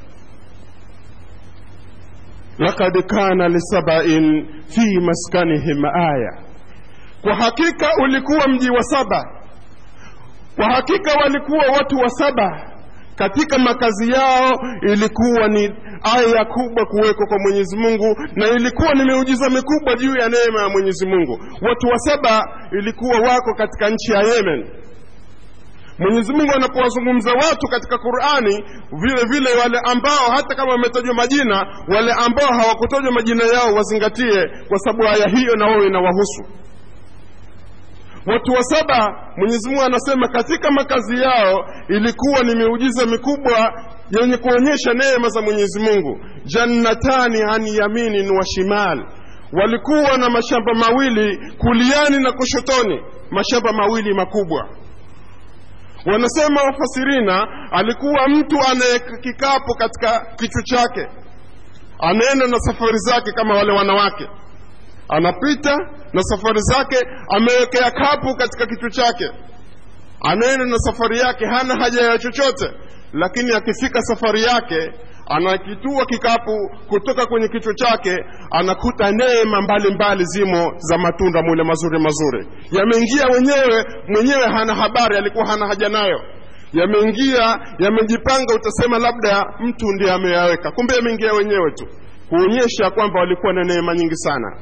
lakad kana lisabain fi maskanihim aya kwa hakika ulikuwa mji wa saba kwa hakika walikuwa watu wa saba katika makazi yao ilikuwa ni aya kubwa kuwekwa kwa mwenyezi mungu na ilikuwa ni miujiza mikubwa juu ya neema ya mwenyezi mungu watu wa saba ilikuwa wako katika nchi ya yemen mwenyezi mungu anapowazungumza watu katika qurani vile vile wale ambao hata kama wametajwa majina wale ambao hawakutajwa majina yao wazingatie kwa sababu aya hiyo na wao inawahusu watu wa saba mwenyezi mungu anasema katika makazi yao ilikuwa ni miujiza mikubwa yenye kuonyesha neema za mwenyezi mungu jannatani an yaminin wa shimal walikuwa na mashamba mawili kuliani na kushotoni mashamba mawili makubwa wanasema wafasirina alikuwa mtu anaweka kikapu katika kichwa chake anaenda na safari zake kama wale wanawake anapita na safari zake amewekea kapu katika kichwa chake anaenda na safari yake hana haja ya chochote lakini akifika safari yake anakitua kikapu kutoka kwenye kichwa chake anakuta neema mbalimbali zimo za matunda mule mazuri mazuri yameingia wenyewe mwenyewe hana habari alikuwa hana haja nayo yameingia yamejipanga utasema labda mtu ndiye ameyaweka kumbe yameingia wenyewe tu kuonyesha kwamba walikuwa na neema nyingi sana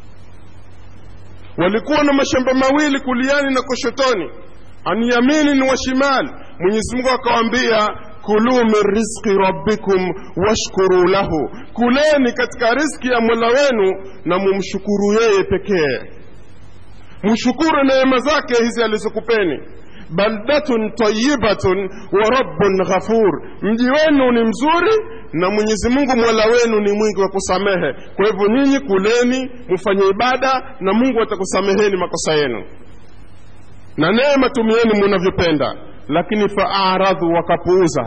walikuwa na mashamba mawili kuliani na kushotoni an yaminin wa shimal mwenyezi mungu akawaambia kulu min rizqi rabbikum washkuru lahu kuleni katika rizki ya mola wenu na mumshukuru yeye pekee mshukuru neema zake hizi alizokupeni baldatun tayibatun wa rabbun ghafur mji wenu ni mzuri na mwenyezi mungu mola wenu ni mwingi wa kusamehe kwa hivyo nyinyi kuleni mfanye ibada na mungu atakusameheni makosa yenu na neema tumieni munavyopenda lakini faaradhu wakapuuza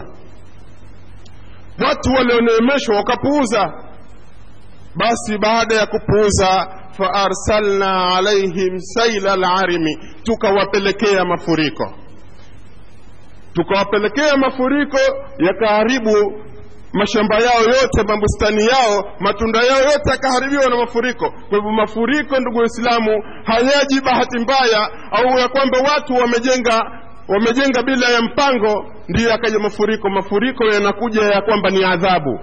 watu walioneemeshwa wakapuuza basi baada ya kupuuza faarsalna alaihim saila larimi tukawapelekea mafuriko tukawapelekea mafuriko yakaharibu mashamba yao yote mabustani yao matunda yao yote yakaharibiwa na mafuriko kwa hivyo mafuriko ndugu waislamu hayaji bahati mbaya au ya kwamba watu wamejenga wamejenga bila ya mpango ndiyo yakaja mafuriko mafuriko yanakuja ya kwamba ni adhabu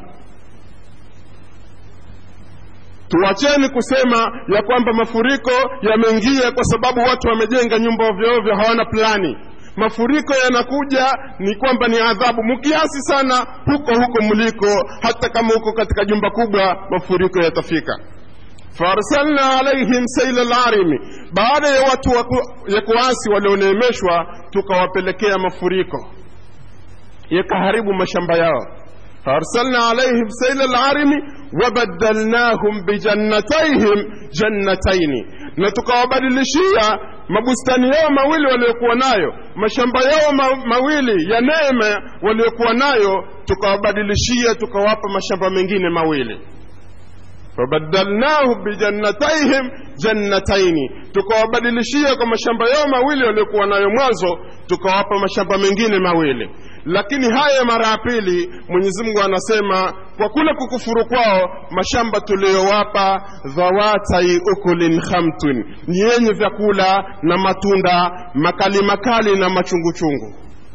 tuacheni kusema ya kwamba mafuriko yameingia kwa sababu watu wamejenga nyumba ovyoovyo hawana plani mafuriko yanakuja ni kwamba ni adhabu mkiasi sana huko huko mliko hata kama huko katika jumba kubwa mafuriko yatafika faarsalna alaihim saila larimi baada ya watu waku, ya kuasi walioneemeshwa tukawapelekea mafuriko yakaharibu mashamba yao فأرسلنا عليهم سيل العرم وبدلناهم بجنتيهم جنتين na tukawabadilishia mabustani yao mawili waliokuwa nayo mashamba yao ma, mawili ya neema waliokuwa nayo tukawabadilishia tukawapa mashamba mengine mawili fabadalnahu bijannataihim jannataini tukawabadilishia kwa mashamba yao mawili waliokuwa nayo mwanzo tukawapa mashamba mengine mawili lakini haya mara ya pili mwenyezi mungu anasema kwa kule kukufuru kwao mashamba tuliyowapa dhawatai ukulin khamtun ni yenye vyakula na matunda makali makali na machunguchungu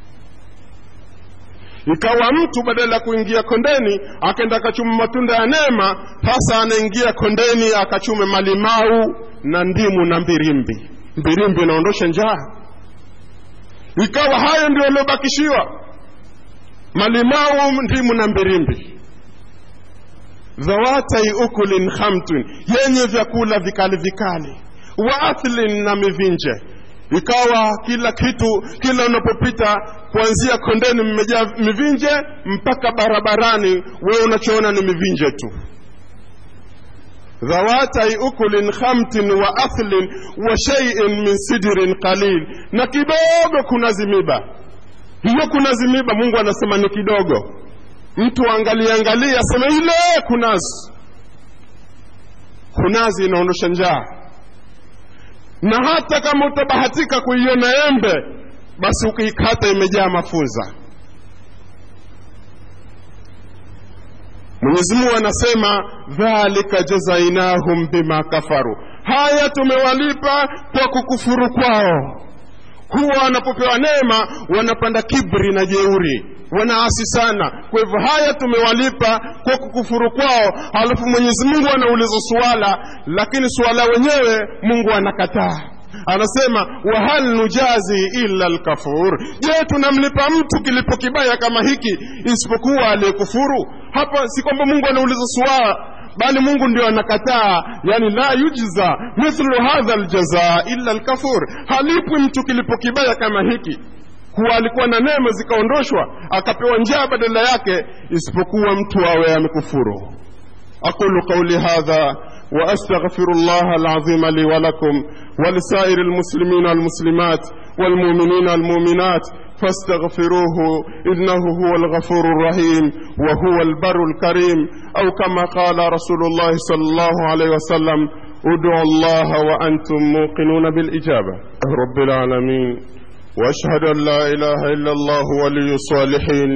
ikawa mtu badala ya kuingia kondeni akaenda akachuma matunda ya neema sasa anaingia kondeni akachume malimau na ndimu na mbirimbi mbirimbi inaondosha njaa ikawa hayo ndio yaliyobakishiwa malimau ndimu na mbirimbi dhawatai ukulin khamtun yenye vyakula vikali vikali wa athlin na mivinje ikawa kila kitu kila unapopita kuanzia kondeni mmejaa mivinje mpaka barabarani wewe unachoona ni mivinje tu dhawatai ukulin khamtin wa athlin wa shay'in min sidrin qalil na kidogo kuna zimiba hiyo kuna zimiba mungu anasema ni kidogo mtu angalie angalie aseme ile kunazi kunazi inaondosha njaa na hata kama utabahatika kuiona embe basi ukiikata imejaa mafunza mwenyezi mungu anasema dhalika jazainahum bima kafaru haya tumewalipa kwa kukufuru kwao huwa wanapopewa neema wanapanda kibri na jeuri wanaasi sana kwa hivyo haya tumewalipa kwa kukufuru kwao halafu mwenyezi mungu anauliza suala lakini suala wenyewe mungu anakataa anasema wahal nujazi illa lkafur je tunamlipa mtu kilipo kibaya kama hiki isipokuwa aliyekufuru hapa si kwamba mungu anauliza suala bali mungu ndio anakataa yani la yujza mithlu hadha ljaza illa lkafur halipwi mtu kilipo kibaya kama hiki kuwa alikuwa na neema zikaondoshwa akapewa njaa badala yake isipokuwa mtu awe amekufuru aqulu qauli hadha واستغفر الله العظيم لي ولكم ولسائر المسلمين والمسلمات والمؤمنين والمؤمنات فاستغفروه انه هو الغفور الرحيم وهو البر الكريم او كما قال رسول الله صلى الله عليه وسلم ادعوا الله وانتم موقنون بالاجابه رب العالمين واشهد ان لا اله الا الله ولي الصالحين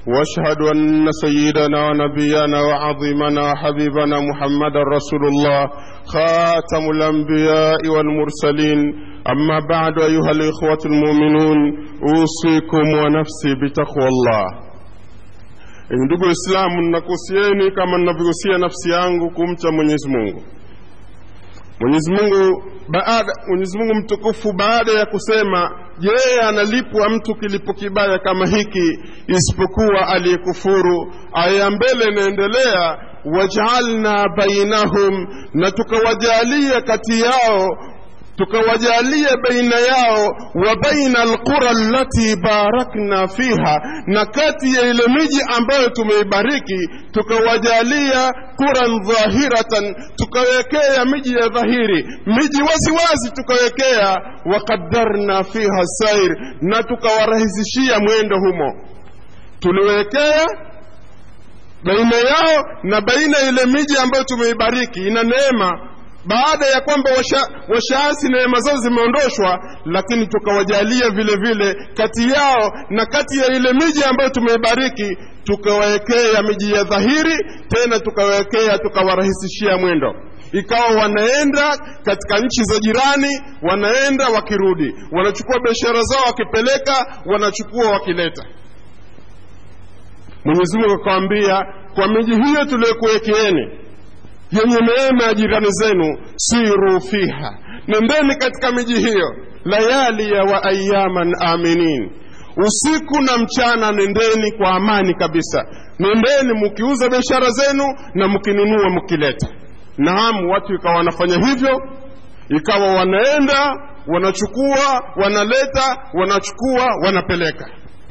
واشهد ان سيدنا ونبينا وعظيمنا وحبيبنا محمد رسول الله خاتم الانبياء والمرسلين اما بعد ايها الاخوه المؤمنون اوصيكم ونفسي بتقوى الله ndugu waislamu ninakuhusieni kama ninavyohusia nafsi yangu kumcha mwenyezi mungu mwenyezi mungu baada mwenyezi mungu mtukufu baada ya kusema je analipwa mtu kilipo kibaya kama hiki isipokuwa aliyekufuru aya ya mbele inaendelea wajaalna bainahum na tukawajalia kati yao tukawajalia baina yao wa baina alqura allati barakna fiha na kati ya ile miji ambayo tumeibariki tukawajalia quran dhahiratan tukawekea miji ya dhahiri miji waziwazi tukawekea waqaddarna fiha sair na tukawarahisishia mwendo humo tuliwekea baina yao na baina ile miji ambayo tumeibariki ina neema baada ya kwamba washaasi washa neema zao zimeondoshwa lakini tukawajalia vile vile kati yao na kati ya ile miji ambayo tumeibariki tukawawekea miji ya dhahiri tena tukawawekea tukawarahisishia mwendo ikawa wanaenda katika nchi za jirani wanaenda wakirudi wanachukua biashara zao wakipeleka wanachukua wakileta mwenyezi mungu akawambia kwa miji hiyo tuliyokuwekeeni yenye neema ya jirani zenu siru fiha nendeni katika miji hiyo layalia wa ayaman aminin usiku na mchana nendeni kwa amani kabisa nendeni mkiuza biashara zenu na mkinunua mkileta naam watu ikawa wanafanya hivyo ikawa wanaenda wanachukua wanaleta wanachukua wanapeleka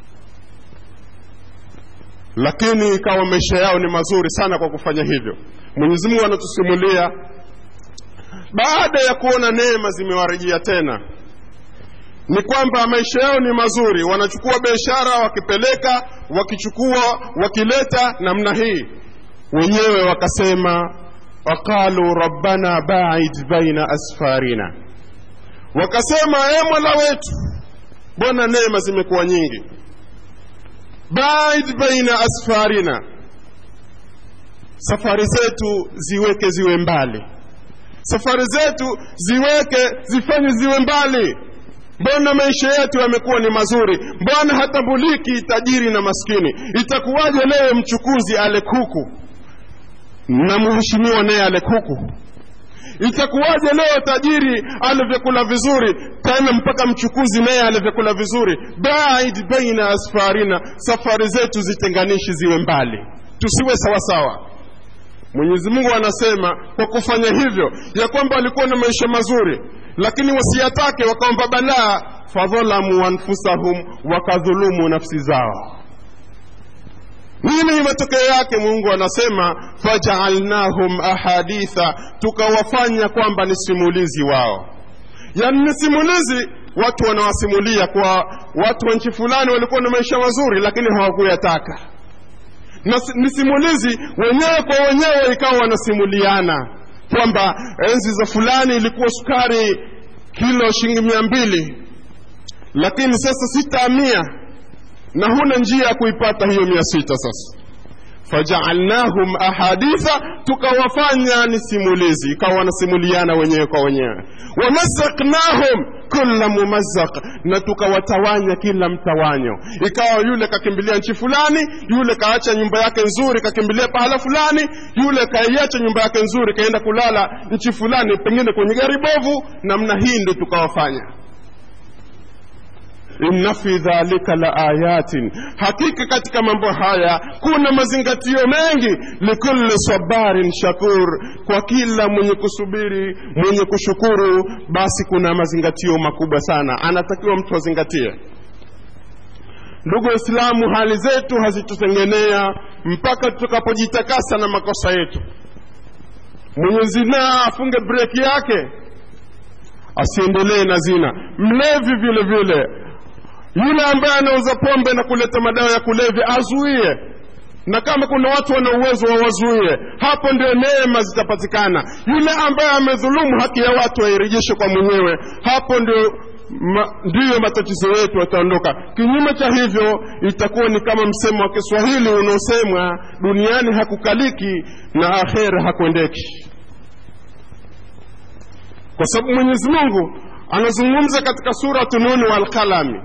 lakini ikawa maisha yao ni mazuri sana kwa kufanya hivyo mwenyezi mungu anatusimulia baada ya kuona neema zimewarejea tena ni kwamba maisha yao ni mazuri wanachukua biashara wakipeleka wakichukua wakileta namna hii wenyewe wakasema waqalu rabbana baid baina asfarina wakasema e mola wetu mbona neema zimekuwa nyingi baid baina asfarina safari zetu ziweke ziwe mbali safari zetu ziweke zifanye ziwe mbali mbona maisha yetu yamekuwa ni mazuri mbona hatambuliki tajiri na maskini itakuwaje leo mchukuzi ale kuku na mheshimiwa naye ale kuku itakuwaje leo tajiri ale vyakula vizuri tena mpaka mchukuzi naye ale vyakula vizuri baid baina asfarina safari zetu zitenganishi ziwe mbali tusiwe sawasawa mwenyezi mungu anasema kwa kufanya hivyo ya kwamba walikuwa na maisha mazuri lakini wasiyatake wakaomba balaa fadhalamu anfusahum wakadhulumu nafsi zao nini matokeo yake mungu anasema fajaalnahum ahaditha tukawafanya kwamba ni simulizi wao yaani ni simulizi watu wanawasimulia kwa watu wa nchi fulani walikuwa na maisha mazuri lakini hawakuyataka na ni simulizi wenyewe kwa wenyewe ikawa wanasimuliana kwamba enzi za fulani ilikuwa sukari kilo shilingi mia mbili lakini sasa sita mia na huna njia ya kuipata hiyo mia sita sasa fajaalnahum ahaditha tukawafanya ni simulizi ikawa wanasimuliana wenyewe kwa wenyewe wamasaknahum kula mumazaq na tukawatawanya kila mtawanyo ikawa yule kakimbilia nchi fulani yule kaacha nyumba yake nzuri kakimbilia pahala fulani yule kaiacha nyumba yake nzuri kaenda kulala nchi fulani pengine kwenye gari bovu namna hii ndo tukawafanya inna fi dhalika la ayatin hakika katika mambo haya kuna mazingatio mengi likulli sabarin shakur kwa kila mwenye kusubiri mwenye kushukuru basi kuna mazingatio makubwa sana anatakiwa mtu azingatie ndugu waislamu hali zetu hazitutengenea mpaka tutakapojitakasa na makosa yetu mwenye zinaa afunge breki yake asiendelee na zina mlevi vile vile yule ambaye anauza pombe na kuleta madawa ya kulevya azuie na kama kuna watu wana uwezo wawazuie hapo ndio neema zitapatikana yule ambaye amedhulumu haki ya watu airejeshe kwa mwenyewe hapo ndio ma, ndiyo matatizo yetu yataondoka kinyume cha hivyo itakuwa ni kama msemo wa kiswahili unaosemwa duniani hakukaliki na akhera hakuendeki kwa sababu mwenyezi mungu anazungumza katika suratu nuni walqalami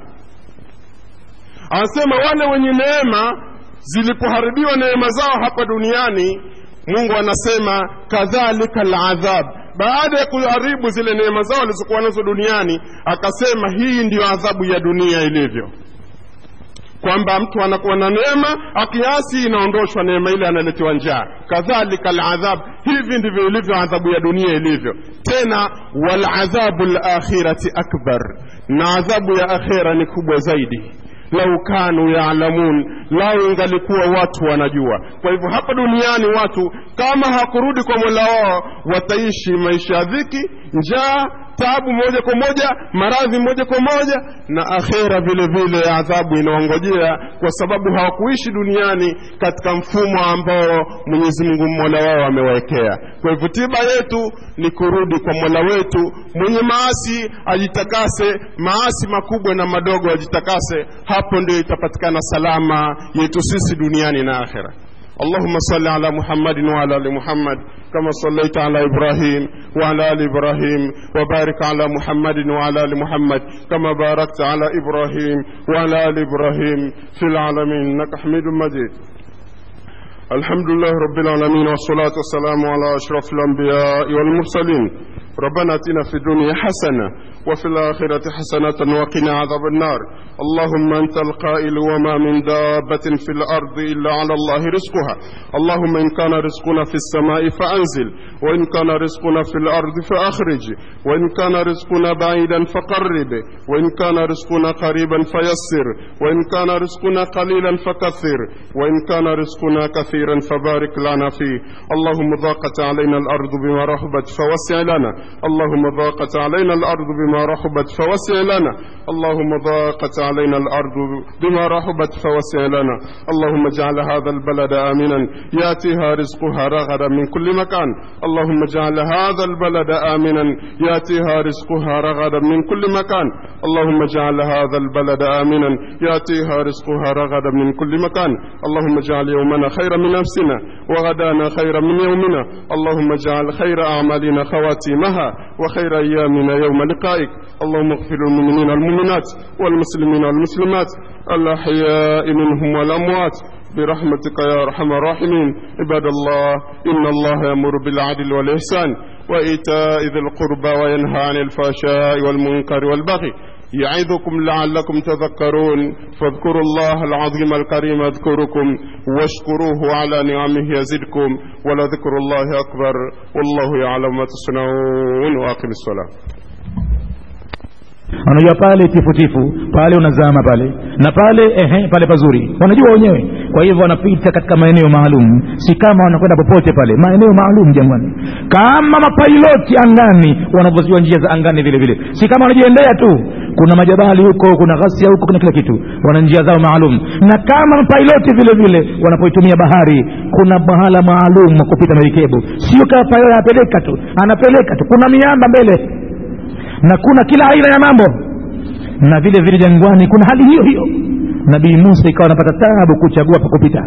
anasema wale wenye neema zilipoharibiwa neema zao hapa duniani mungu anasema kadhalika ladhab baada ya kuharibu zile neema zao walizokuwa nazo duniani akasema hii ndiyo adhabu ya dunia ilivyo kwamba mtu anakuwa na neema akiasi inaondoshwa neema ile analetewa njaa kadhalika aladhab hivi ndivyo ilivyo adhabu ya dunia ilivyo tena waladhabu lakhirati akbar na adhabu ya akhira ni kubwa zaidi lau kanu yaalamun lau ingalikuwa watu wanajua kwa hivyo hapa duniani watu kama hakurudi kwa mola wao wataishi maisha ya dhiki njaa tabu moja kwa moja maradhi moja kwa moja na akhera vile vile adhabu inaongojea kwa sababu hawakuishi duniani katika mfumo ambao mwenyezi mungu mola wao amewawekea kwa hivyo tiba yetu ni kurudi kwa mola wetu mwenye maasi ajitakase maasi makubwa na madogo ajitakase hapo ndio itapatikana salama yetu sisi duniani na akhera اللهم صل على محمد وعلى ال محمد كما صليت على ابراهيم وعلى ال ابراهيم وبارك على محمد وعلى ال محمد كما باركت على ابراهيم وعلى ال ابراهيم في العالمين انك حميد مجيد الحمد لله رب العالمين والصلاة والسلام على أشرف الأنبياء والمرسلين ربنا اتنا في الدنيا حسنة وفي الآخرة حسنة وقنا عذاب النار اللهم أنت القائل وما من دابة في الأرض إلا على الله رزقها اللهم إن كان رزقنا في السماء فأنزل وإن كان رزقنا في الأرض فأخرج وإن كان رزقنا بعيدا فقرب وإن كان رزقنا قريبا فيسر وإن كان رزقنا قليلا فكثر وإن كان رزقنا كثيرا فبارك لنا فيه اللهم ضاقت علينا الأرض بما رحبت فوسع لنا اللهم ضاقت علينا الأرض بما رحبت فوسع لنا اللهم ضاقت علينا الأرض بما رحبت فوسع لنا اللهم اجعل هذا البلد آمنا يأتيها رزقها رغدا من كل مكان اللهم اجعل هذا البلد آمنا يأتيها رزقها رغدا من كل مكان اللهم اجعل هذا البلد آمنا يأتيها رزقها رغدا من كل مكان اللهم اجعل يومنا خيرا من نفسنا وغدانا خيرا من يومنا اللهم اجعل خير أعمالنا خواتيمها وخير أيامنا يوم لقائك اللهم اغفر للمؤمنين والمؤمنات والمسلمين والمسلمات الأحياء منهم والأموات برحمتك يا أرحم الراحمين عباد الله إن الله يأمر بالعدل والإحسان وإيتاء ذي القربى وينهى عن الفحشاء والمنكر والبغي يعظكم لعلكم تذكرون فاذكروا الله العظيم الكريم اذكركم واشكروه على نعمه يزدكم ولذكر الله أكبر والله يعلم ما تصنعون وأقم الصلاة wanajua pale tifutifu pale unazama pale na pale ehe pale pazuri wanajua wenyewe kwa hivyo wanapita katika maeneo maalum si kama wanakwenda popote pale maeneo maalum jangwani kama mapailoti angani wanavyozijua njia za angani vile vile si kama wanajiendea tu kuna majabali huko kuna ghasia huko kuna kila kitu wana njia zao maalum na kama mapailoti vile vile wanapoitumia bahari kuna mahala maalum wa kupita merikebu sio kama pailoti anapeleka tu anapeleka tu kuna miamba mbele na kuna kila aina ya mambo na vile vile jangwani kuna hali hiyo hiyo nabii musa ikawa anapata tabu kuchagua pa kupita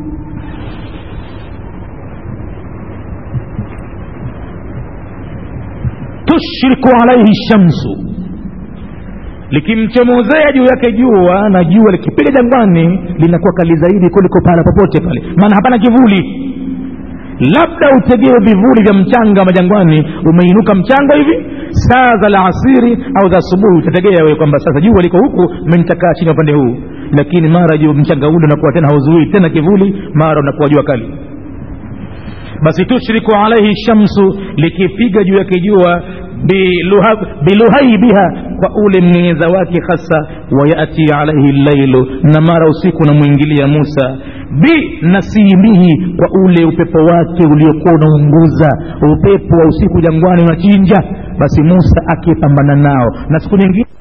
tushriku alaihi shamsu likimchomozea juu yake jua na jua likipiga jangwani linakuwa kali zaidi kuliko pahala popote pale maana hapana kivuli labda utegewe vivuli vya mchanga majangwani umeinuka mchanga hivi saa za laasiri au za asubuhi utategea wewe kwamba sasa jua liko huku menitakaa chini upande huu lakini mara juu mchanga ule unakuwa tena hauzuii tena kivuli mara unakuwa jua kali basi tushriku alaihi shamsu likipiga juu yake jua biluhaibiha kwa ule mng'engeza wake hasa wayati alaihi llailu na mara usiku unamwingilia musa binasimihi kwa ule upepo wake uliokuwa unaunguza upepo wa usiku jangwani unachinja basi musa akipambana nao na siku nyingine